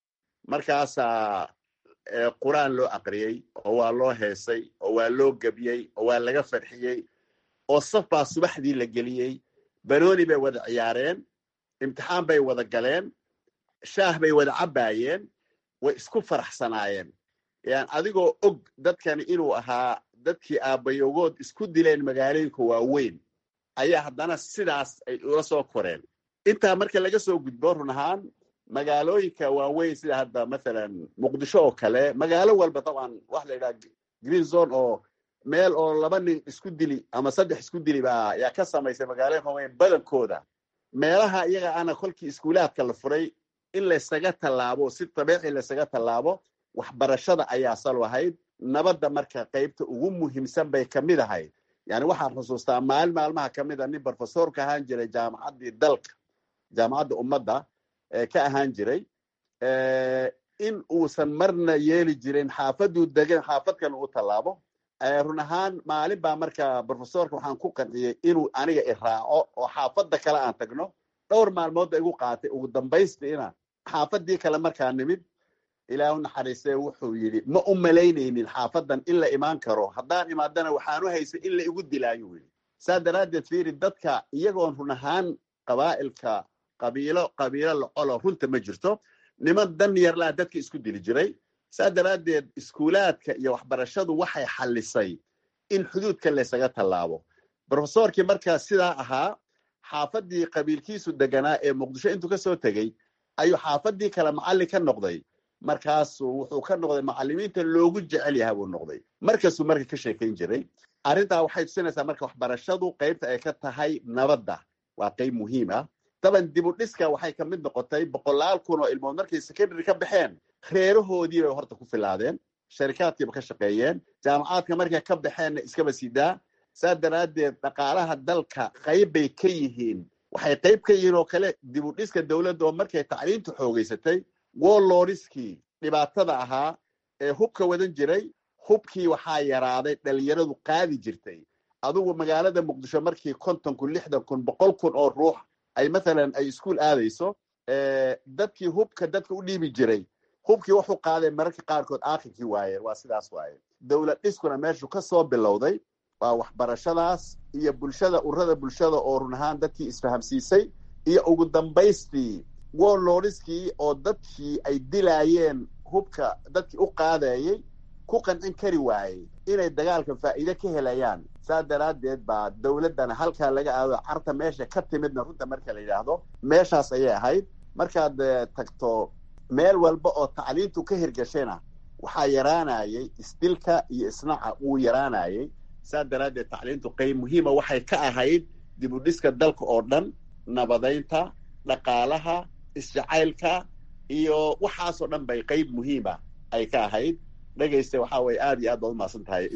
markaasaa qur-aan loo aqriyey oo waa loo heesay oo waa loo gebiyey oo waa laga farxiyey oo saf baa subaxdii la geliyey banooni bay wada ciyaareen imtixaan bay wada galeen shaah bay wada cabbaayeen way isku faraxsanaayeen yan adigoo og dadkani inuu ahaa dadkii aabbayogood isku dileen magaalooyinka waaweyn ayaa haddana sidaas ay ula soo koreen intaa marka laga soo gudbo run ahaan magaalooyinka waaweyn sida hadda mathalan muqdisho oo kale magaalo walba dabcan waxa la yidhaha green zone oo meel oo laba nin isku dili ama saddex isku dili baa yaa ka samaysay magaalooyinka waaweyn badankooda meelaha iyaga ana kolkii iskuulaadka la furay in laysaga tallaabo si dabiici laysaga tallaabo waxbarashada ayaa sal ahayd nabadda marka qaybta ugu muhiimsan bay ka mid ahayd yani waxaan xusuustaa maalin maalmaha ka mid a nin brofesorka ahaan jiray jaamacaddii dalka jaamacadda ummadda ka ahaan jiray in uusan marna yeeli jirin xaafaduu degan xaafadkan uu tallaabo run ahaan maalin baa marka brofesorka waxaan ku qanciyey inuu aniga iraaco oo xaafadda kale aan tagno dhowr maalmoodba igu qaatay ugu dambaystiina xaafadii kale markaa nimid ilaahu naxariistee wuxuu yidhi ma u malaynaynin xaafadan in la imaan karo haddaan imaadana waxaanu haysay in la igu dilaayu yidhi saa daraaddeed fiiri dadka iyagoon run ahaan qabaa'ilka qabiilo qabiilo lacolo runta ma jirto niman dan yarlaa dadka isku dili jiray saa daraaddeed iskuulaadka iyo waxbarashadu waxay xallisay in xuduudka laysaga tallaabo brofesorkii markaa sidaa ahaa xaafadii qabiilkiisu deganaa ee muqdisho intuu ka soo tegey ayuu xaafadii kale macallin ka noqday markaasuu wuxuu ka noqday macallimiinta loogu jecel yaha buu noqday markasuu marka ka sheekayn jiray arrintaa waxay tusinaysaa marka waxbarashadu qaybta ay ka tahay nabadda waa qayb muhiim ah daban dib u dhiska waxay ka mid noqotay boqolaal kun oo ilmood markay secondary ka baxeen reerahoodii bay horta ku filaadeen sharikaadkiiba ka shaqeeyeen jaamacaadka markay ka baxeenna iskaba sidaa saa daraaddeed dhaqaalaha dalka qayb bay ka yihiin waxay qayb ka yihiin oo kale dib u dhiska dowladda oo markay tacliintu xoogeysatay woloriskii dhibaatada ahaa ee hubka wadan jiray hubkii waxaa yaraaday dhalinyaradu qaadi jirtay adugu magaalada muqdisho markii konton kun lixdan kun boqol kun oo ruux ay mathalan ay iskuol aadayso dadkii hubka dadka u dhiibi jiray hubkii wuxuu qaaday mararka qaarkood aakhirkii waayeen waa sidaas waaye dowlad dhiskuna meeshu ka soo bilowday waa waxbarashadaas iyo bulshada ururada bulshada oo run ahaan dadkii isfahamsiisay iyo ugu dambaystii woloriskii oo dadkii ay dilaayeen hubka dadkii u qaadayey ku qancin kari waayey inay dagaalka faa'iide ka helayaan saa daraaddeed baa dowladdana halkaa laga aado carta meesha ka timidna runta marka la yidhaahdo meeshaas ayay ahayd markaad tagto meel walba oo tacliintu ka hirgashayna waxaa yaraanayay isdilka iyo isnaca wuu yaraanayay saa daraaddeed tacliintu qayb muhiima waxay ka ahayd dib u dhiska dalka oo dhan nabadaynta dhaqaalaha isjacaylka iyo waxaasoo dhan bay qayb muhiima ay ka ahayd dhegayste waxaa weye aad iyo aad baad umahadsan tahay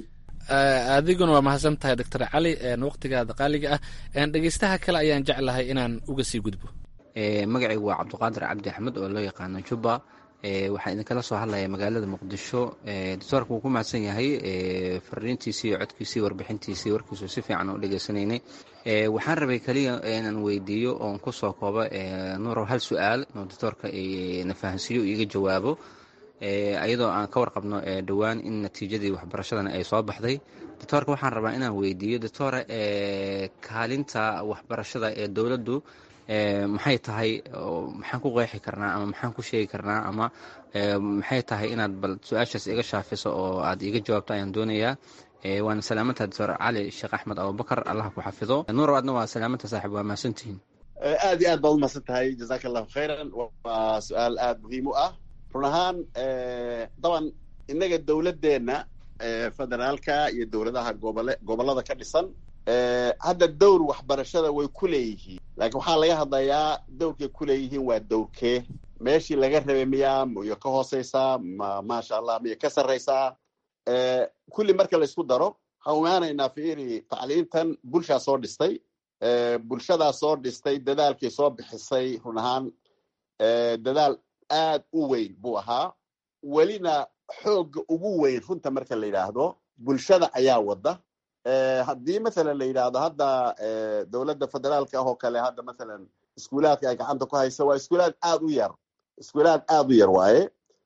adiguna waa mahadsan tahay doctor cali waqtigaada qaaliga ah dhegeystaha kale ayaan jeclahay inaan uga sii gudbo magacaygu waa cabdiqaadir cabdi axmed oo loo yaqaano juba waxaan idinkala soo hadlaya magaalada muqdisho doctoorka wuu ku mahadsan yahay fariintiisii iyo codkiisii warbixintiisii warkiisu si fiican u dhegeysanaynay waxaan rabay keliya inaan weydiiyo oon kusoo koobo nuurow hal su-aal oo doctoorka na fahansiiyo iiga jawaabo iyadoo aan ka warqabno dhowaan in natiijadii waxbarashadana ay soo baxday doctoorka waxaan rabaa inaan weydiiyo doctoore kaalinta waxbarashada ee dowladdu maxay tahay maxaan ku qeexi karnaa ama maxaan ku sheegi karnaa ama maxay tahay inaad bal su-aashaas iga shaafiso oo aad iga jawaabto ayaan doonayaa waana salaamantaha doctor cali sheekh axmed abubakar allah ku xafido nuur aadna waa salaamanta saaxib waa mahadsantihiin aad iyo aad baad umahadsan tahay jazaka allahu khayran waa su-aal aada muhiim u ah run ahaan daban innaga dowladdeenna federaalka iyo dowladaha gobole gobollada ka dhisan hadda dowr waxbarashada way ku leeyihiin laakiin waxaa laga hadlayaa dowrkay ku leeyihiin waa dowrkee meeshii laga rabay miyaa miyo ka hooseysaa ma maasha allah miyo ka sarreysaa kulli marka laysku daro waxaan imaanaynaa fiiri tacliintan bulshaa soo dhistay bulshadaa soo dhistay dadaalkii soo bixisay run ahaan dadaal aad u weyn buu ahaa welina xoogga ugu weyn runta marka la yidhaahdo bulshada ayaa wadda haddii mathalan la yidhaahdo hadda dowladda federaalka ah oo kale hadda mathalan iskuulaadka ay gacanta ku hayso waa iskuulaad aad u yar iskuulaad aad u yar waaye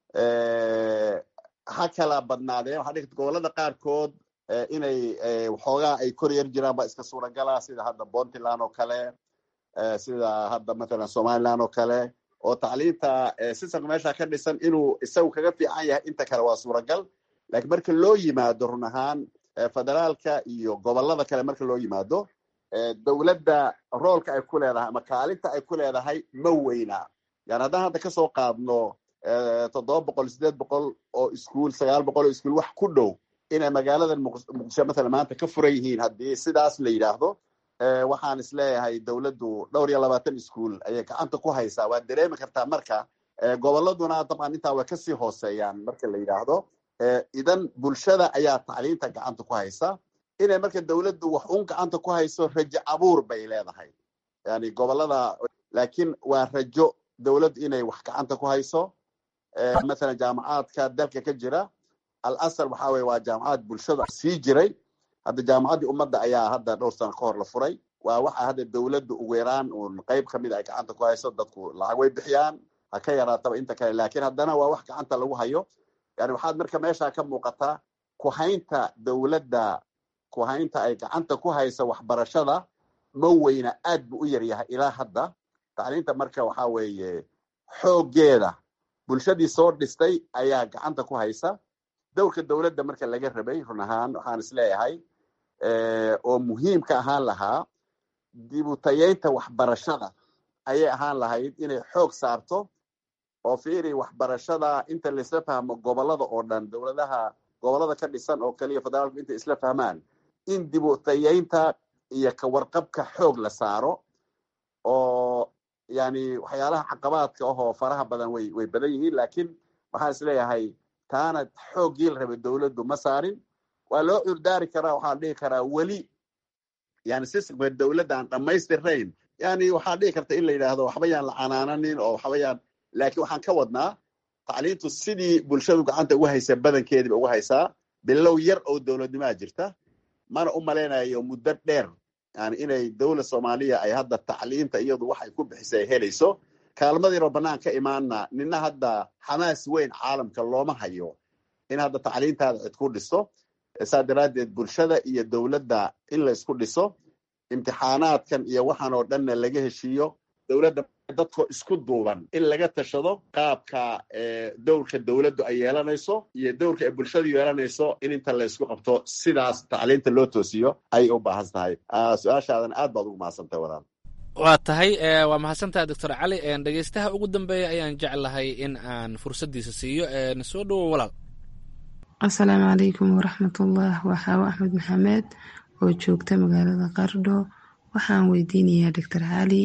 ha kala badnaadeen waxaa dhigta gobollada qaarkood inay waxoogaa ay kor yar jiraan baa iska suuragala sida hadda puntland oo kale sida hadda mathalan somaliland oo kale oo tacliinta sistamka meesha ka dhisan inuu isagu kaga fiican yahay inta kale waa suuragal lakiin marka loo yimaado run ahaan federaalka iyo gobollada kale marka loo yimaado dowladda roolka ay ku leedahay ama kaalinta ay ku leedahay ma weyna yani haddaan hadda kasoo qaadno toddoba boqol sideed boqol oo iskuol sagaal boqol oo iskuol wax ku dhow inay magaaladan muqdisho mathalan maanta ka furan yihiin haddii sidaas la yidhaahdo waxaan is leeyahay dowladdu dhowr iyo labaatan iskuol ayay gacanta ku haysaa waad dareemi kartaa marka gobolladuna dabcan intaa way kasii hooseeyaan marka la yidhaahdo idan bulshada ayaa tacliinta gacanta ku haysa inay marka dowladdu wax un gacanta ku hayso rajo abuur bay leedahay yani gobollada laakiin waa rajo dowladdu inay wax gacanta ku hayso mathalan jaamacaadka dalka ka jira al asal waxa weye waa jaamacad bulshada sii jiray hadda jaamacaddii ummadda ayaa hadda dhowr sano ka hor la furay waa waxa hadda dowladdu ugu yaraan uun qayb kamid ay gacanta ku hayso dadku lacag way bixiyaan ha ka yaraataba inta kale lakiin haddana waa wax gacanta lagu hayo yani waxaad marka meesha ka muuqataa kuhaynta dowladda kuhaynta ay gacanta ku hayso waxbarashada ma weyna aad bu u yaryahay ilaa hadda tacliinta marka waxa weeye xooggeeda bulshadii soo dhistay ayaa gacanta ku haysa dowrka dowladda marka laga rabay run ahaan waxaan is leeyahay oo muhiimka ahaan lahaa dibutayeynta waxbarashada ayay ahaan lahayd inay xoog saarto oo fiiri waxbarashada inta laisla fahmo gobollada oo dhan dowladaha gobollada ka dhisan oo kaliya federaalku intay isla fahmaan in dibutayeynta iyo kawarqabka xoog la saaro oo yani waxyaalaha caqabaadka ahoo faraha badan way way badan yihiin lakiin waxaan is leeyahay taana xooggii la rabay dowladdu ma saarin waa loo curdaari karaa waxaan dhihi karaa weli yani sistamka dowladda aan dhammaystirnayn yani waxaa dhihi karta in la yidhaahdo waxba yaan la canaananin oo waxba yaan laakiin waxaan ka wadnaa tacliintu sidii bulshadu gacanta ugu haysa badankeediiba ugu haysaa bilow yar oo dowladnimaa jirta mana u malaynayo muddo dheer yani inay dowlad soomaaliya ay hadda tacliinta iyadu waxay ku bixisa ay helayso kaalmadiinoo bannaan ka imaana nina hadda xamaas weyn caalamka looma hayo in hadda tacliintaada cid ku dhiso saa daraaddeed bulshada iyo dowladda in la isku dhiso imtixaanaadkan iyo waxaan oo dhanna laga heshiiyo dowladda dadkoo isku duuban in laga tashado qaabka dowrka dowladdu ay yeelanayso iyo dowrka ay bulshadu yeelanayso in inta la isku qabto sidaas tacliinta loo toosiyo ayay u baahan tahay su-aashaadan aad baad ugu mahadsantahay walaal waa tahay waa mahadsantaha doctor cali dhegeystaha ugu dambeeya ayaan jeclahay in aan fursaddiisa siiyo soo dhowo walaal asalaamu calaykum waraxmatullah waxaawa axmed maxamed oo joogta magaalada qardho waxaan weydiinayaa doctor cali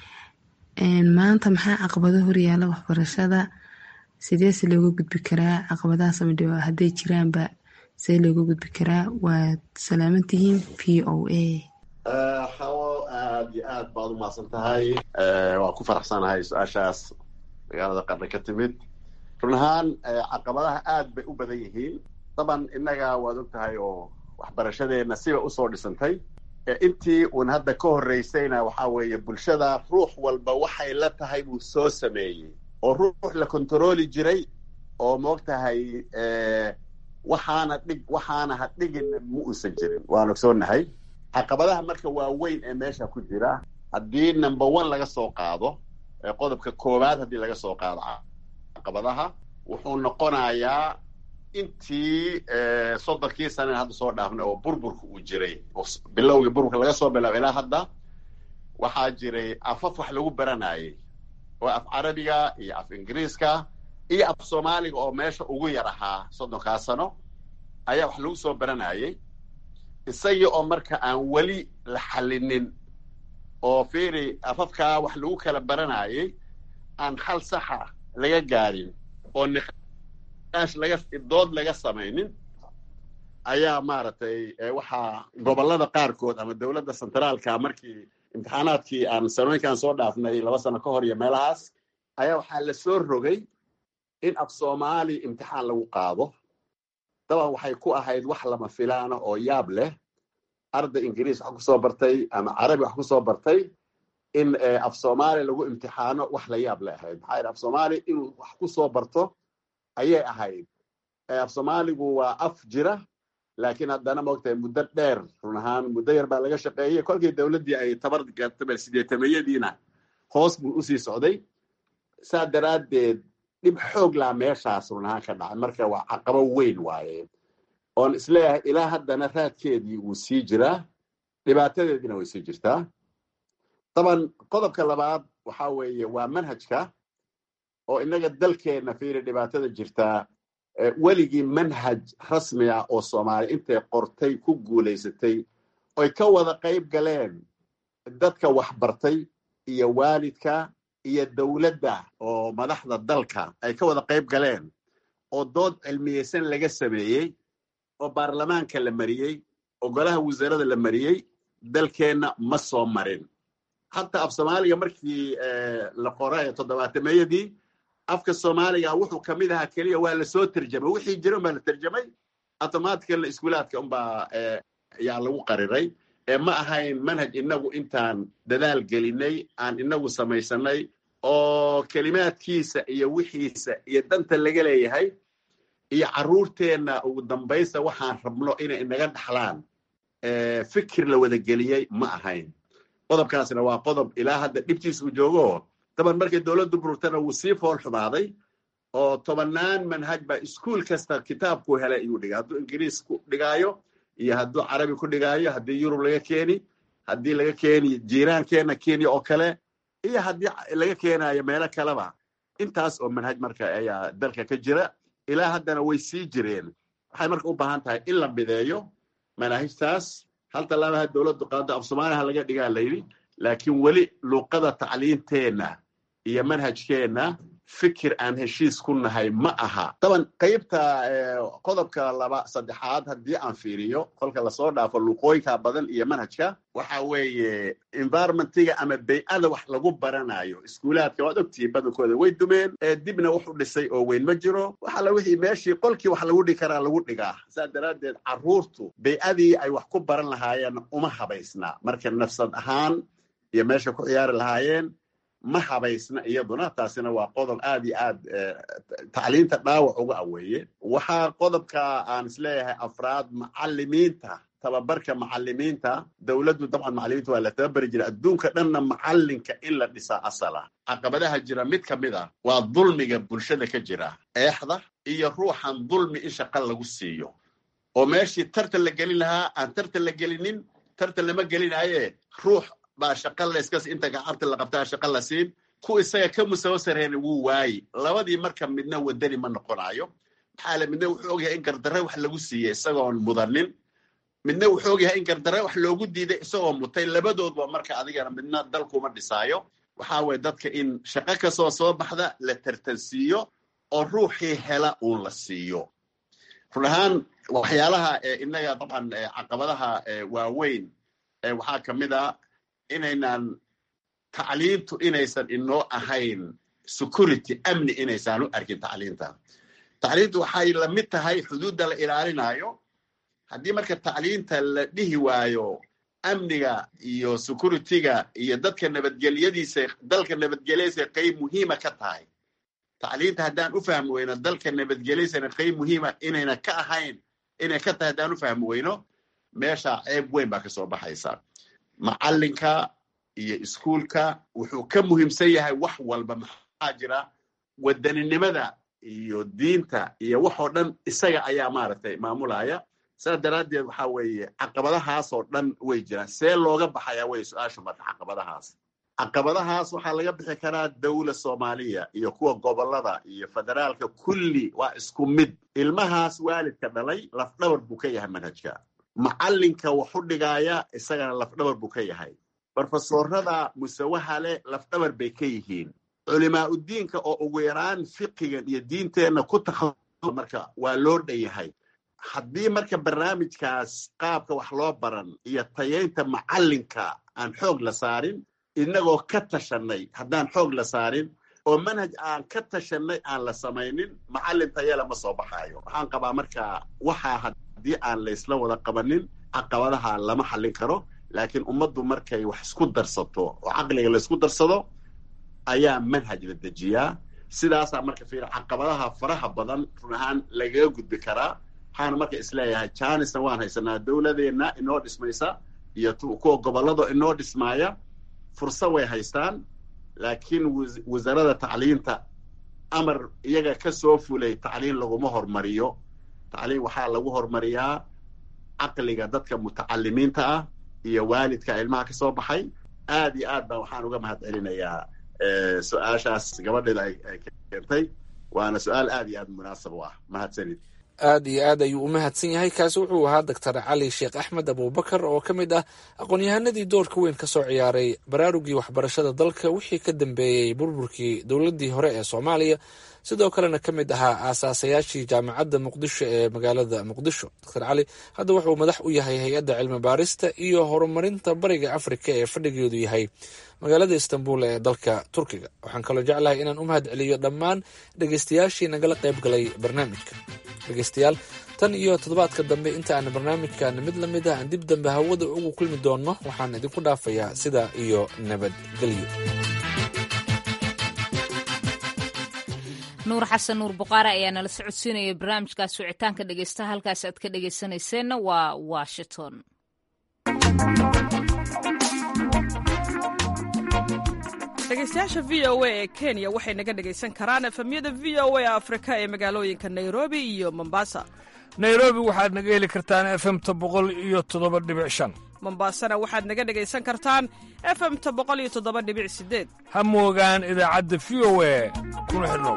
maanta maxaa caqabado horyaala waxbarashada sideese looga gudbi karaa caqabadahaas ama hadday jiraanba see looga gudbi karaa waad salaamantihiin v o a hawo aad iyo aad baad u mahadsan tahay waan ku faraxsanahay su-aashaas magaalada qarna ka timid run ahaan caqabadaha aad bay u badan yihiin daban innaga waad og tahay oo waxbarashadeenna siba usoo dhisantay intii uun hadda ka horreysayna waxa weeye bulshada ruux walba waxay la tahay buu soo sameeyey oo ruux la kontarooli jiray oo moogtahay waxaana dhig waxaana ha dhigin ma uusan jirin waan ogsoonahay caqabadaha marka waaweyn ee meesha ku jira haddii number one laga soo qaado qodobka koowaad haddii laga soo qaado caqabadaha wuxuu noqonayaa intii soddonkii saneen hadda soo dhaafnay oo burburka uu jiray bilowgii burburka laga soo bilaabo ilaa hadda waxaa jiray afaf wax lagu baranayay oo af carabiga iyo af ingiriiska iyo af soomaaliga oo meesha ugu yar ahaa soddonkaa sano ayaa wax lagu soo baranayay isagii oo marka aan weli la xallinin oo fiiri afafkaa wax lagu kala baranayay aan hal saxa laga gaarin oo niqaash laga dood laga samaynin ayaa maaragtay waxaa gobollada qaarkood ama dowladda centraalka markii imtixaanaadkii aan sanooyinkaan soo dhaafnay laba sano ka hor iyo meelahaas ayaa waxaa la soo rogay in af soomaali imtixaan lagu qaado daban waxay ku ahayd wax lama filaana oo yaab leh arday ingiriis wax kusoo bartay ama carabi wax kusoo bartay in af soomaali lagu imtixaano wax la yaab le ahayd maxaa yidhi af soomaali inuu wax kusoo barto ayay ahayd af soomaaligu waa af jira laakiin haddana maogtahay muddo dheer run ahaan muddo yar baa laga shaqeeyey kolkii dowladdii ay tabar gartabel sideetameyadiina hoos buu usii socday saa daraaddeed dhib xoog laa meeshaas run ahaan ka dhacay marka waa caqabo weyn waaye oon isleeyahay ilaa haddana raadkeedii wuu sii jiraa dhibaatadeediina way sii jirtaa daban qodobka labaad waxa weeye waa manhajka oo innaga dalkeenna fiiri dhibaatada jirtaa weligii manhaj rasmi ah oo soomaali intay qortay ku guulaysatay oy ka wada qayb galeen dadka waxbartay iyo waalidka iyo dowladda oo madaxda dalka ay ka wada qayb galeen oo dood cilmiyeysan laga sameeyey oo baarlamaanka la mariyey oo golaha wasaarada la mariyey dalkeenna ma soo marin hataa af soomaaliga markii la qoray toddobaatameyadii afka soomaaliga wuxuu ka mid ahaa keliya waa lasoo terjamay wixii jira unbaa la terjamay automaticalna iskuulaadka unbaa yaa lagu qariray ma ahayn manhaj inagu intaan dadaal gelinay aan inagu samaysanay oo kelimaadkiisa iyo wixiisa iyo danta laga leeyahay iyo carruurteenna ugu dambaysta waxaan rabno inay inaga dhaxlaan fikir la wada geliyey ma ahayn qodobkaasna waa qodob ilaa hadda dhibtiis uu joogo daban markay dowladdu bururtana wuu sii fool xumaaday oo tobannaan manhaj baa iskuol kasta kitaabku helay ayuu dhigay hadduu ingiriis ku dhigaayo iyo hadduu carabi ku dhigaayo haddii yurub laga keeni haddii laga keeni jiiraankeenna kenya oo kale iyo haddii laga keenayo meelo kaleba intaas oo manhaj marka ayaa dalka ka jira ilaa haddana way sii jireen waxay marka u baahan tahay in la mideeyo manaahijtaas hal tallaabaha dowladdu qaado af soomaaliha laga dhigaa layidhi laakiin weli luuqada tacliinteenna iyo manhajkeenna fikir aan heshiis ku nahay ma aha daban qaybta qodobka laba saddexaad haddii aan fiiriyo kolka lasoo dhaafo luuqooyinka badan iyo manhajka waxa weeye environmentiga ama bay-ada wax lagu baranayo iskuulaadka waad ogtihiin badankooda way dumeen dibna wuxu dhisay oo weyn ma jiro waxala wixii meeshii qolkii wax lagu dhigi karaa lagu dhigaa saa daraaddeed carruurtu bay-adii ay wax ku baran lahaayeen uma habaysna marka nafsad ahaan iyo meesha ku ciyaari lahaayeen ma habaysna iyaduna taasina waa qodob aad iyo aad tacliinta dhaawac uga aweeye waxaa qodobka aan isleeyahay afraad macalimiinta tababarka macalimiinta dowladdu dabcan macalimiinta waa la tababari jira adduunka dhanna macalinka in la dhisaa asala caqabadaha jira mid ka mid a waa dulmiga bulshada ka jira eexda iyo ruuxan dulmi in shaqa lagu siiyo oo meeshii tartan la gelin lahaa aan tartan la gelinin tartan lama gelinaye ruux baa shaqa layskas inta gacabta la qabtaa shaqa la siin ku isaga ka musawo sarreena wuu waayi labadii marka midna wadani ma noqonayo maxaa le midna wuxuu ogyahay in gardarre wax lagu siiyey isagoon mudanin midna wuxuu ogyahay in gardarre wax loogu diiday isagoo mutay labadoodba marka adigana midna dalkuma dhisaayo waxaa weye dadka in shaqo kastoo soo baxda la tartansiiyo oo ruuxii hela uun la siiyo run ahaan waxyaalaha inaga dabcan caqabadaha waaweyn waxaa ka mid a inaynan tacliintu inaysan inoo ahayn security amni inaysaan u arkin tacliinta tacliintu waxay la mid tahay xuduudda la ilaalinayo haddii marka tacliinta la dhihi waayo amniga iyo securityga iyo dadka nabadgelyadiisa dalka nabadgelyadiisa qayb muhiima ka tahay tacliinta haddaan u fahmi weyno dalka nabadgelyasana qayb muhiima inayna ka ahayn inay ka tahay haddaan u fahmi weyno meesha ceeb weyn baa kasoo baxaysa macalinka iyo iskuulka wuxuu ka muhiimsan yahay wax walba maxaa jira wadaninimada iyo diinta iyo wax oo dhan isaga ayaa maaragtay maamulaya saas daraaddeed waxa weeye caqabadahaas oo dhan way jiraan see looga baxayaa wey su-aashu marka caqabadahaas caqabadahaas waxaa laga bixi karaa dawla soomaaliya iyo kuwa gobolada iyo federaalka kulli waa isku mid ilmahaas waalidka dhalay lafdhabar buu ka yahay manhajka macalinka waxu dhigaaya isagana lafdhabar buu ka yahay brofesorada musawaha leh lafdhabar bay ka yihiin culimaa udiinka oo ugu yaraan fiqigan iyo diinteenna ku takha marka waa loo dhan yahay haddii marka barnaamijkaas qaabka wax loo baran iyo tayaynta macalinka aan xoog la saarin inagoo ka tashanay haddaan xoog la saarin oo manhaj aan ka tashanay aan la samaynin macalin tayala ma soo baxaayo waxaan qabaa marka waxaa haddii aan laysla wada qabanin caqabadaha lama xallin karo laakiin ummaddu markay wax isku darsato oo caqliga laysku darsado ayaa manhaj la dejiyaa sidaasaa marka fiir caqabadaha faraha badan run ahaan lagaga gudbi karaa waxaana marka isleeyahay janisna waan haysanaa dowladeenna inoo dhismaysa iyo kuwa gobolado inoo dhismaaya fursa way haystaan laakiin wasaaradda tacliinta amar iyaga ka soo fulay tacliin laguma hormariyo tacliin waxaa lagu hormariyaa caqliga dadka mutacalimiinta ah iyo waalidka ilmaha ka soo baxay aad iyo aad baa waxaan uga mahad celinayaa su-aashaas gabadheeda ay keentay waana su-aal aad iyo aad munaasab u ah mahadsanid aad iyo aad ayuu u mahadsan yahay kaasi wuxuu ahaa doctor cali sheekh axmed abubakar oo ka mid ah aqoon-yahanadii doorka weyn ka soo ciyaaray baraarugii waxbarashada dalka wixii ka dambeeyey burburkii dowladdii hore ee soomaaliya sidoo kalena ka mid ahaa aasaasayaashii jaamacadda muqdisho ee magaalada muqdisho doctor cali hadda wuxuu madax u yahay hay-adda cilmi baarista iyo horumarinta bariga afrika ee fadhigeedu yahay magaalada istanbul ee dalka turkiga waxaan kaloo jeclahay inaan u mahad celiyo dhammaan dhegeystayaashii nagala qayb galay barnaamijka dhegeystayaal tan iyo toddobaadka dambe inta aan barnaamijkan mid la mid ah aan dib dambe hawada ugu kulmi doonno waxaan idinku dhaafayaa sida iyo nabadgelyo nuur xasan nuur buqaare ayaa nala socodsiinaya barnaamijkaas wicitaanka dhegeystaha halkaas aad ka dhegeysanayseena waa washington dhegeystayaasha v o a ee kenya waxay naga dhegaysan karaan efemyada v o a afrika ee magaalooyinka nairobi iyo mombasa nairobi waxaad naga heli kartaan efemta boqol iyo toddoba dhibic shan mombasana waxaad naga dhegaysan kartaan efemta boqol iyo toddoba dhibic sideed ha moogaan idaacadda v o a kuna xidhnow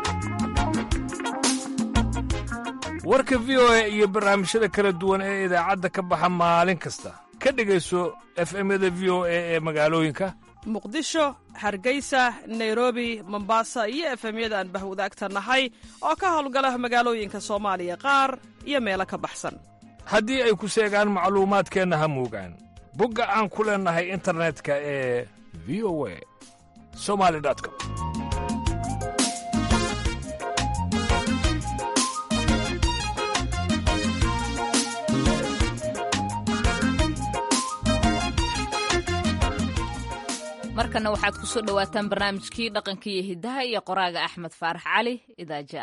warka v o a iyo barnaamijyada kala duwan ee idaacadda ka baxa maalin kasta ka dhegayso efemyada v o a ee magaalooyinka muqdisho hargeysa nairobi mombasa iyo efemyada aan bahwadaagta nahay oo ka howlgala magaalooyinka soomaaliya qaar iyo meelo ka baxsan haddii ay ku seegaan macluumaadkeenna ha moogaan bogga aan ku leennahay internetka ee v o a somali com markana waxaad ku soo dhowaataan barnaamijkii dhaqanka iyo hiddaha iyo qoraaga axmed faarax cali idaaja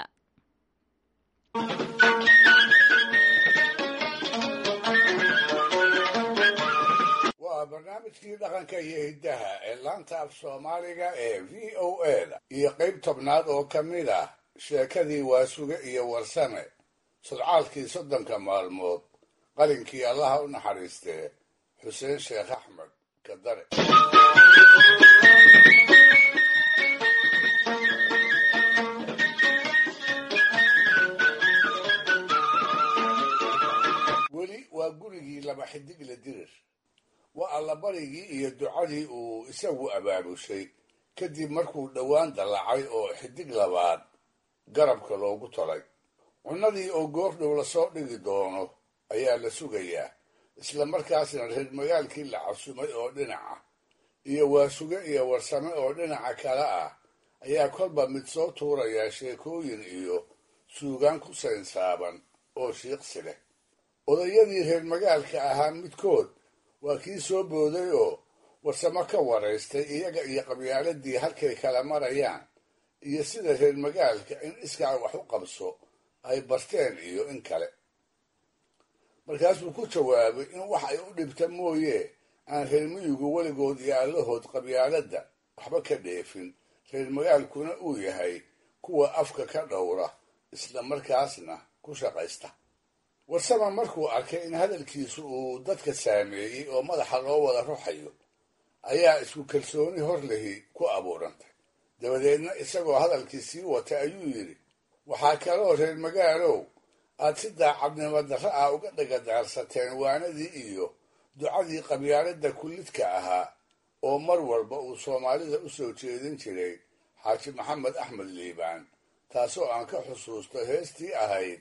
waa barnaamijkii dhaqanka iyo hiddaha ee laanta af soomaaliga ee v o a da iyo qayb tobnaad oo ka mid ah sheekadii waasuge iyo warsame sodcaalkii soddonka maalmood qalinkii allaha u naxariistee xuseen sheekh axmed kadare weli waa gurigii laba xidigle dirir waa allabarigii iyo ducadii uu isagu abaabushay kadib markuu dhowaan dallacay oo xidig labaad garabka loogu tolay cunnadii oo goordhow lasoo dhigi doono ayaa la sugayaa isla markaasna reer magaalkii la casumay oo dhinaca iyo waasuge iyo warsame oo dhinaca kale ah ayaa kolba mid soo tuurayaa sheekooyin iyo suugaan ku saynsaaban oo shiiqsi leh odayadii reer magaalka ahaa midkood waa kii soo booday oo warsamo ka waraystay iyaga iyo qabyaaladii halkay kala marayaan iyo sida reer magaalka in iskaa wax u qabso ay barteen iyo in kale markaasuu ku jawaabay in wax ay u dhibta mooye aan reer miyigu weligood iyo allahood qabyaaladda waxba ka dheefin reer magaalkuna uu yahay kuwa afka ka dhowra isla markaasna ku shaqaysta warsama markuu arkay in hadalkiisu uu dadka saameeyey oo madaxa loo wada ruxayo ayaa isku kalsooni hor lehi ku abuurantay dabadeedna isagoo hadalkii sii wata ayuu yidhi waxaa kaloo reer magaalow aad si daacadnimo darra ah uga dhagadaarsateen waanadii iyo ducadii qabyaaladda kullidka ahaa oo mar walba uu soomaalida u soo jeedin jiray xaaji maxamed axmed liibaan taasoo aan ka xusuusto heestii ahayd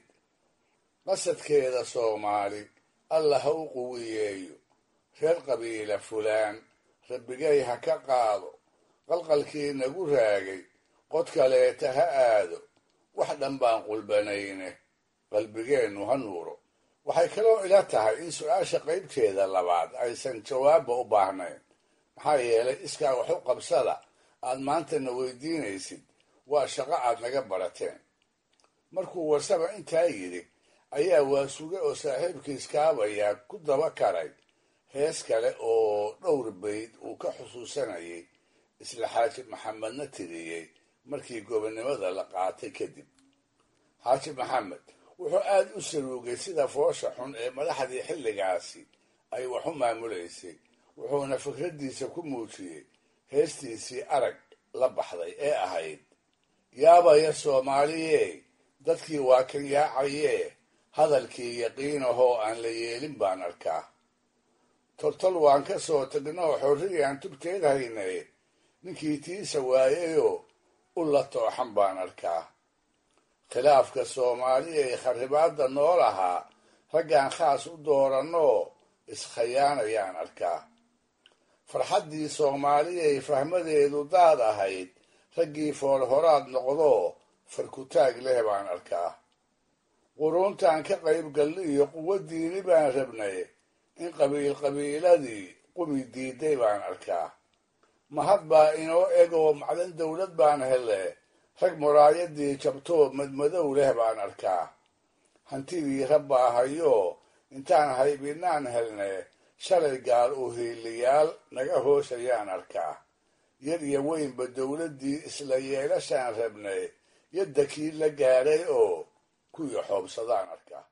qasadkeeda soomaali alla ha u quwiyeeyo reer qabiila fulaan rabbigay ha ka qaado qalqalkii nagu raagay qod kaleeta ha aado wax dhan baan qulbanayne qalbigeennu ha nuuro waxay kaloo ila tahay in su-aasha qaybteeda labaad aysan jawaabba u baahnayn maxaa yeelay iskaa wax u qabsada aad maantana weydiinaysid waa shaqo aad naga barateen markuu warsaba intaa yidhi ayaa waasuge oo saaxiibkiis kaabayaa ku daba karay hees kale oo dhowr bayd uu ka xusuusanayay isla xaaji maxamedna tiriyey markii gobonnimada la qaatay kadib xaaji maxamed wuxuu aad u saruugay sida foosha xun ee madaxdii xilligaasi ay wax u maamulaysay wuxuuna fikraddiisa ku muujiyey heestiisii arag la baxday ee ahayd yaabaya soomaaliyee dadkii waa kan yaacayee hadalkii yaqiinahoo aan la yeelin baan arkaa toltol waan ka soo tagnoo xorriyaan tubteed haynay ninkii tiisa waayayoo u la tooxan baan arkaa khilaafka soomaaliya ee kharibaadda noo lahaa raggaan khaas u doorannoo iskhayaanayaan arkaa farxaddii soomaaliyay fahmadeedu daad ahayd raggii foolhoraad noqdoo farkutaag leh baan arkaa quruuntaan ka qayb galli iyo quwo diini baan rabnay in qabiil qabiiladii qumi diiday baan arkaa mahad baa inoo egoo macdan dawlad baan hele rag muraayadii jabtoo madmadow leh baan arkaa hantidii rabbaa hayoo intaan haybinaan helne shalay gaal u hiiliyaal naga hoosayaan arkaa yar iyo weynba dawladdii isla yeelashaan rabnay yadda kii la gaadhay oo kuwii xoobsadaan arkaa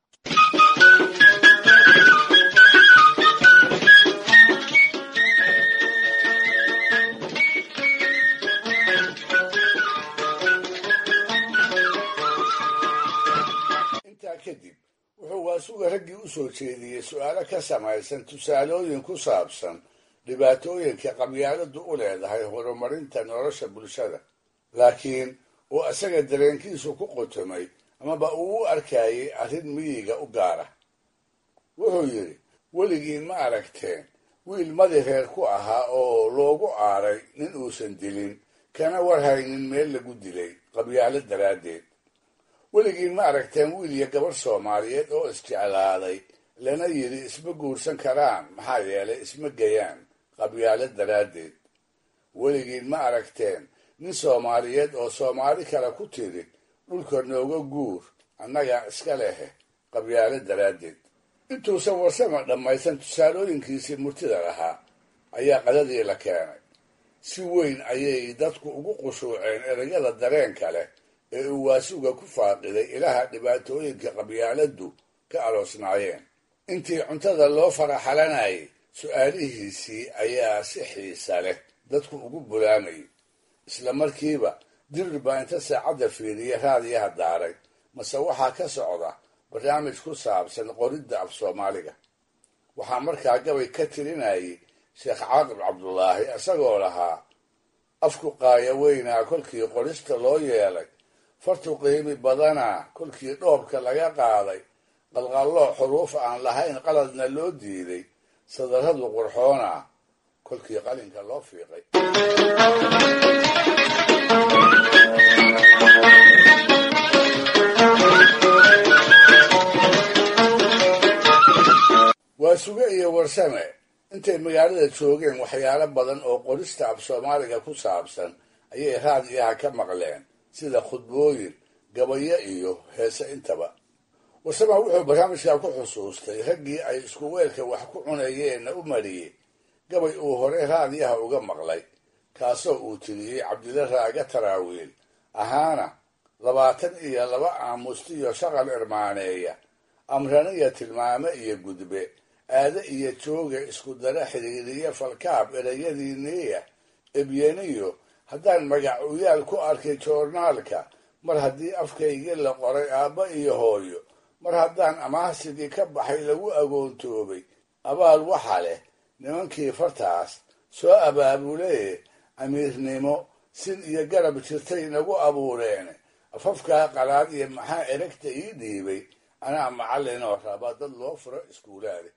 intaa kadib wuxuu waasuga raggii u soo jeediyey su-aalo ka samaysan tusaalooyin ku saabsan dhibaatooyinka qabyaaladu u leedahay horumarinta nolosha bulshada laakiin uu isaga dareenkiisu ku qotomay amaba uu u arkayay arrin miyiga u gaara wuxuu yidhi weligiin ma aragteen wiil madi reer ku ahaa oo loogu aaray nin uusan dilin kana warhaynin meel lagu dilay qabyaalo daraaddeed weligiin ma aragteen wiil iyo gabarh soomaaliyeed oo isjeclaaday lana yidhi isma guursan karaan maxaa yeelay isma gayaan qabyaalo daraaddeed weligiin ma aragteen nin soomaaliyeed oo soomaali kale ku tiri dhulka nooga guur annagaa iska lehe qabyaalo daraaddeed intuusan warsama dhammaysan tusaalooyinkiisii murtida lahaa ayaa qadadii la keenay si weyn ayay dadku ugu qushuuceen erayada dareenka leh ee uu waasuga ku faaqiday ilaha dhibaatooyinka qabyaaladdu ka aloosnaayeen intii cuntada loo faraxalanayay su-aalihiisii ayaa si xiisa leh dadku ugu bulaamayay isla markiiba dirir baa inta saacadda fiiriya raadiyaha daaray mase waxaa ka socda barnaamij ku saabsan qoridda af soomaaliga waxaa markaa gabay ka tirinayay sheekh caaqib cabdulaahi isagoo lahaa afku qaaya weynaa kolkii qorista loo yeelay fartu qiimi badanaa kolkii dhoobka laga qaaday qalqalloo xuruuf aan lahayn qaladna loo diiday sadarradu qurxoona kolkii qalinka loo fiiqay waa suge iyo warsame intay magaalada joogeen waxyaalo badan oo qorista af soomaaliga ku saabsan ayay raadiyaha ka maqleen sida khudbooyin gabayo iyo heese intaba warsama wuxuu barnaamijkaa ku xusuustay raggii ay isku weelka wax ku cunayeenna u mariyey gabay uu hore raadiyaha uga maqlay kaasoo uu tiriyey cabdilla raaga taraawiil ahaana labaatan iyo laba aamustiyo shaqal irmaaneeya amraniya tilmaame iyo gudbe aade iyo jooga isku dara xiriiriya falkaab erayadiiniya ebyeniyo haddaan magac uyaal ku arkay joornaalka mar haddii afkaygii la qoray aabba iyo hooyo mar haddaan amaahsigii ka baxay lagu agoontoobay abaal waxa leh nimankii fartaas soo abaabulee amiirnimo sin iyo garab jirtay nagu abuureen afafkaa qalaad iyo maxaa eragta ii dhiibay anaa macallinoo raba dad loo furo iskuulaade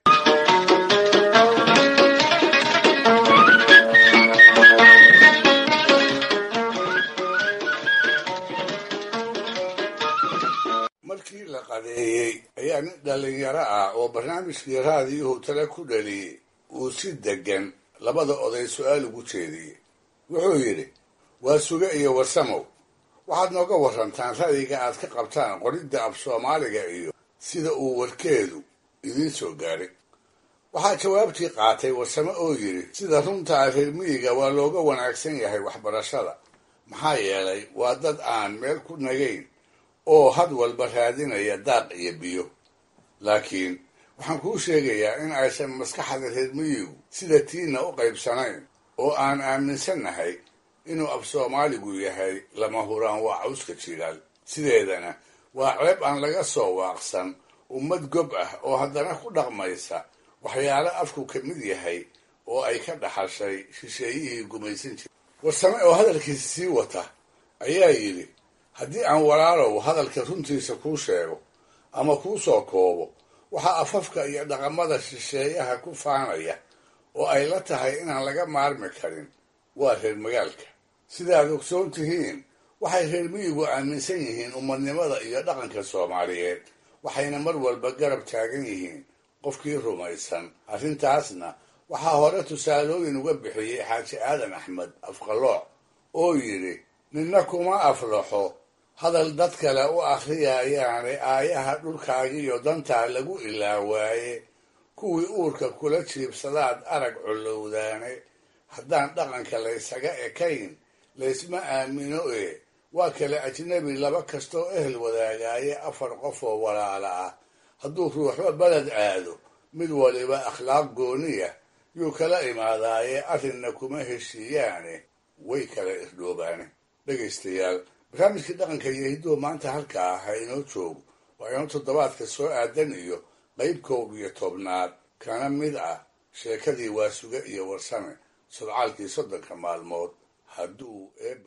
markii la qadeeyey ayaa nin dhallinyaro ah oo barnaamijkii raadiyuhu tale ku dhaliyey uu si deggan labada oday su-aal ugu jeediyey wuxuu yidhi waa suge iyo warsamow waxaad nooga warantaan ra'yiga aad ka qabtaan qoridda af soomaaliga iyo sida uu warkeedu idiin soo gaaray waxaa jawaabtii qaatay warsamo oo yidhi sida runtaa reer miyiga waa looga wanaagsan yahay waxbarashada maxaa yeelay waa dad aan meel ku nagayn oo had walba raadinaya daaq iyo biyo laakiin waxaan kuu sheegayaa in aysan maskaxda reer miyigu sida tiinna u qaybsanayn oo aan aaminsannahay inuu af soomaaligu yahay lama huraan waa cawska jilaal sideedana waa ceeb aan laga soo waaqsan ummad gob ah oo haddana ku dhaqmaysa waxyaalo afku ka mid yahay oo ay ka dhaxashay shisheeyihii gumaysan jira warsame oo hadalkiisa sii wata ayaa yidhi haddii aan walaalow hadalka runtiisa kuu sheego ama kuu soo koobo waxaa afafka iyo dhaqamada shisheeyaha ku faanaya oo ay la tahay inaan laga maarmi karin waa reer magaalka sidaad ogsoon tihiin waxay reer miyigu aaminsan yihiin ummadnimada iyo dhaqanka soomaaliyeed waxayna mar walba garab taagan yihiin qofkii rumaysan arrintaasna waxaa hore tusaalooyin uga bixiyey xaaji aadan axmed afqalooc oo yidhi ninna kuma aflaxo hadal dad kale u akhriyayaane aayaha dhulkaagiyo dantaa lagu ilaawaaye kuwii uurka kula jiibsadaad arag collowdaane haddaan dhaqanka laysaga ekayn laysma aamino ee waa kale ajnabi laba kastoo ehel wadaagaaye afar qof oo walaala ah hadduu ruuxba beled aado mid waliba akhlaaq gooniya yuu kala imaadaaye arrinna kuma heshiiyaane way kala irdhoobaane dhegaystayaal barnaamijkii dhaqanka iyo hidduhu maanta halkaa ha inoo joogo waa inoo toddobaadka soo aadan iyo qayb koob iyo tobnaad kana mid ah sheekadii waasuge iyo warsame sodcaalkii soddonka maalmood hadduu eebe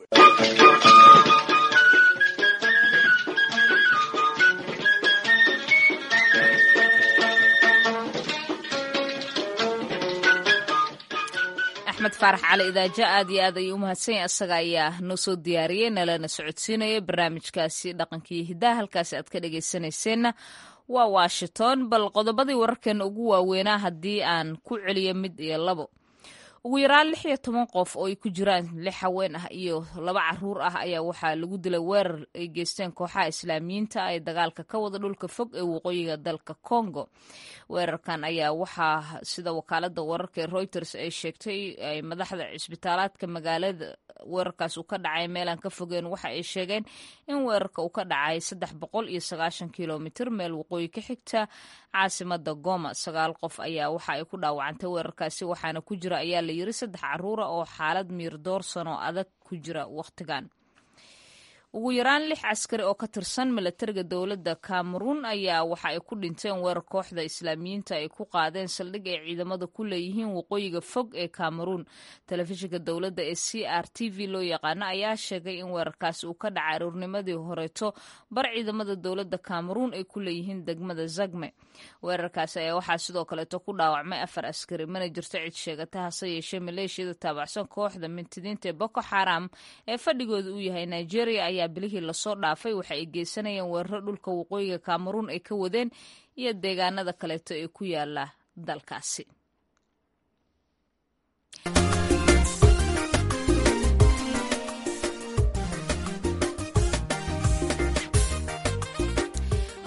axmed faarax cali idaajo aad iyo aad ayuu u mahadsanya isaga ayaa noo soo diyaariyey nalana socodsiinaya barnaamijkaasi dhaqankiiyo hiddaha halkaasi aad ka dhegaysanayseena waa washington bal qodobadii wararkeena ugu waaweynaa haddii aan ku celiyo mid iyo labo ugu yaraan lix iyo toban qof oo ay ku jiraan lix haween ah iyo laba caruur ah ayaa waxaa lagu dilay weerar ay geysteen kooxaha islaamiyiinta ee dagaalka ka wada dhulka fog ee waqooyiga dalka congo weerarkan ayaa waxaa sida wakaalada wararka ee reuters ay sheegtay ay madaxda cisbitaalaadka magaalada weerarkaas uu ka dhacay meelaan ka fogeen waxa ay sheegeen in weerarka uu ka dhacay saddex boqol iyo sagaashan kilomitr meel waqooyi ka xigta caasimada goma sagaal qof ayaa waxa ay ku dhaawacantay weerarkaasi waxaana ku jira ayaa la yiri saddex caruura oo xaalad miir doorsan oo adag ku jira wakhtigan ugu yaraan lix caskari oo ka tirsan milatariga dowladda cameroun ayaa waxa ay ku dhinteen weerar kooxda islaamiyiinta ay ku qaadeen saldhig ay ciidamada ku leeyihiin waqooyiga fog ee cameroun telefishinka dowladda ee c r t v loo yaqaano ayaa sheegay in weerarkaasi uu ka dhacay aruurnimadii horeeto bar ciidamada dowladda cameroun ay ku leeyihiin degmada zagme weerarkaasi ayaa waxaa sidoo kaleeto ku dhaawacmay afar askari mana jirto cid sheegata hase yeeshee maleeshiyada taabacsan kooxda mintidiinta ee boko xaram ee fadhigooda uu yahay nigeria ayaa bilihii lasoo dhaafay waxa ay geysanayeen weeraro dhulka waqooyiga cameroun ay ka wadeen iyo deegaanada kaleeto ee ku yaala dalkaasi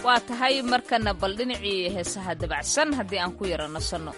waa tahay markana bal dhinacii heesaha dabacsan haddii aan ku yara nasanno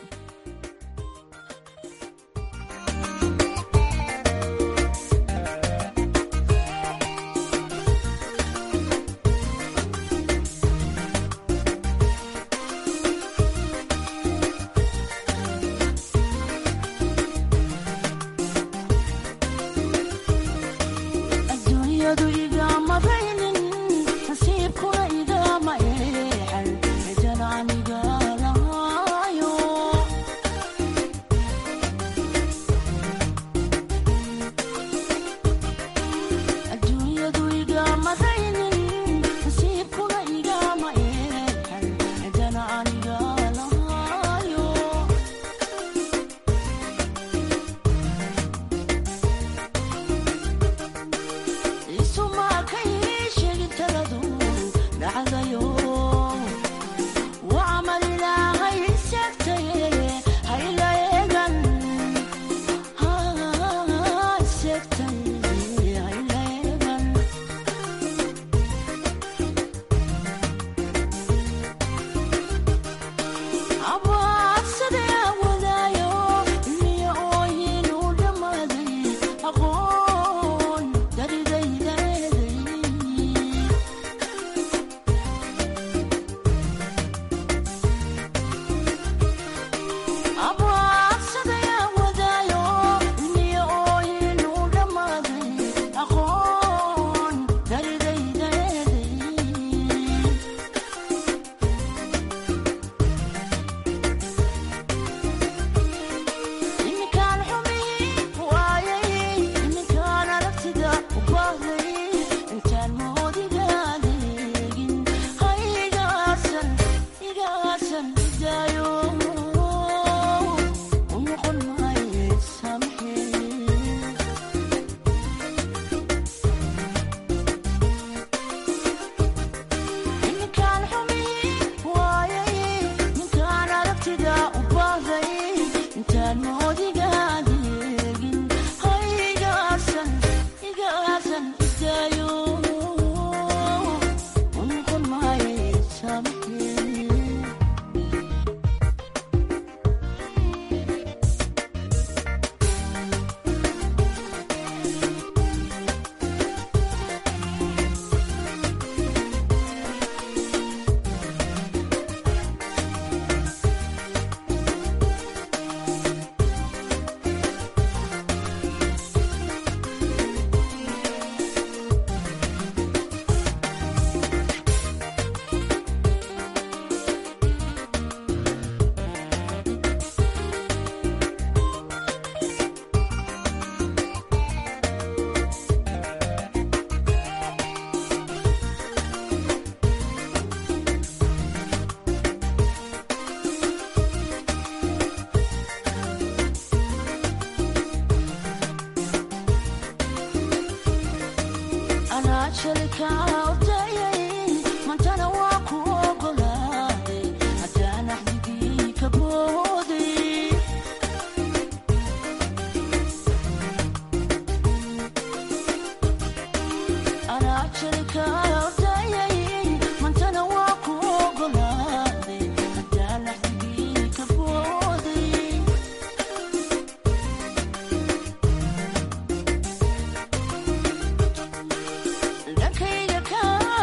dhankayga ka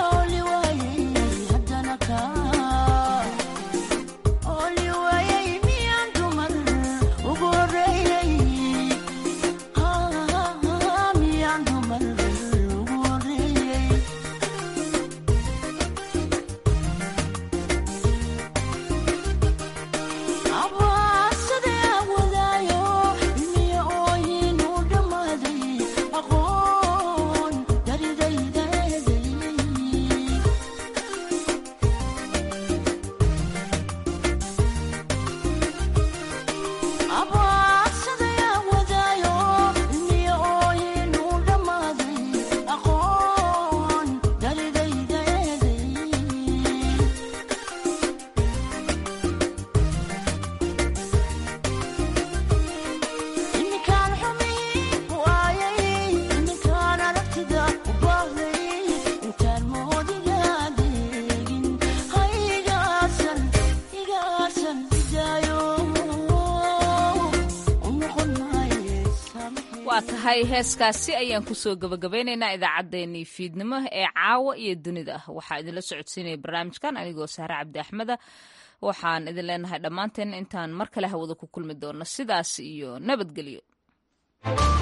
waa tahay heeskaasi ayaan kusoo gabagabeynaynaa idaacaddeenii fiidnimo ee caawa iyo dunida waxaa idinla socodsiinaya barnaamijkan anigoo sahre cabdi axmeda waxaan idin leenahay dhammaanteen intaan mar kale hawada ku kulmi doonno sidaas iyo nabadgelyo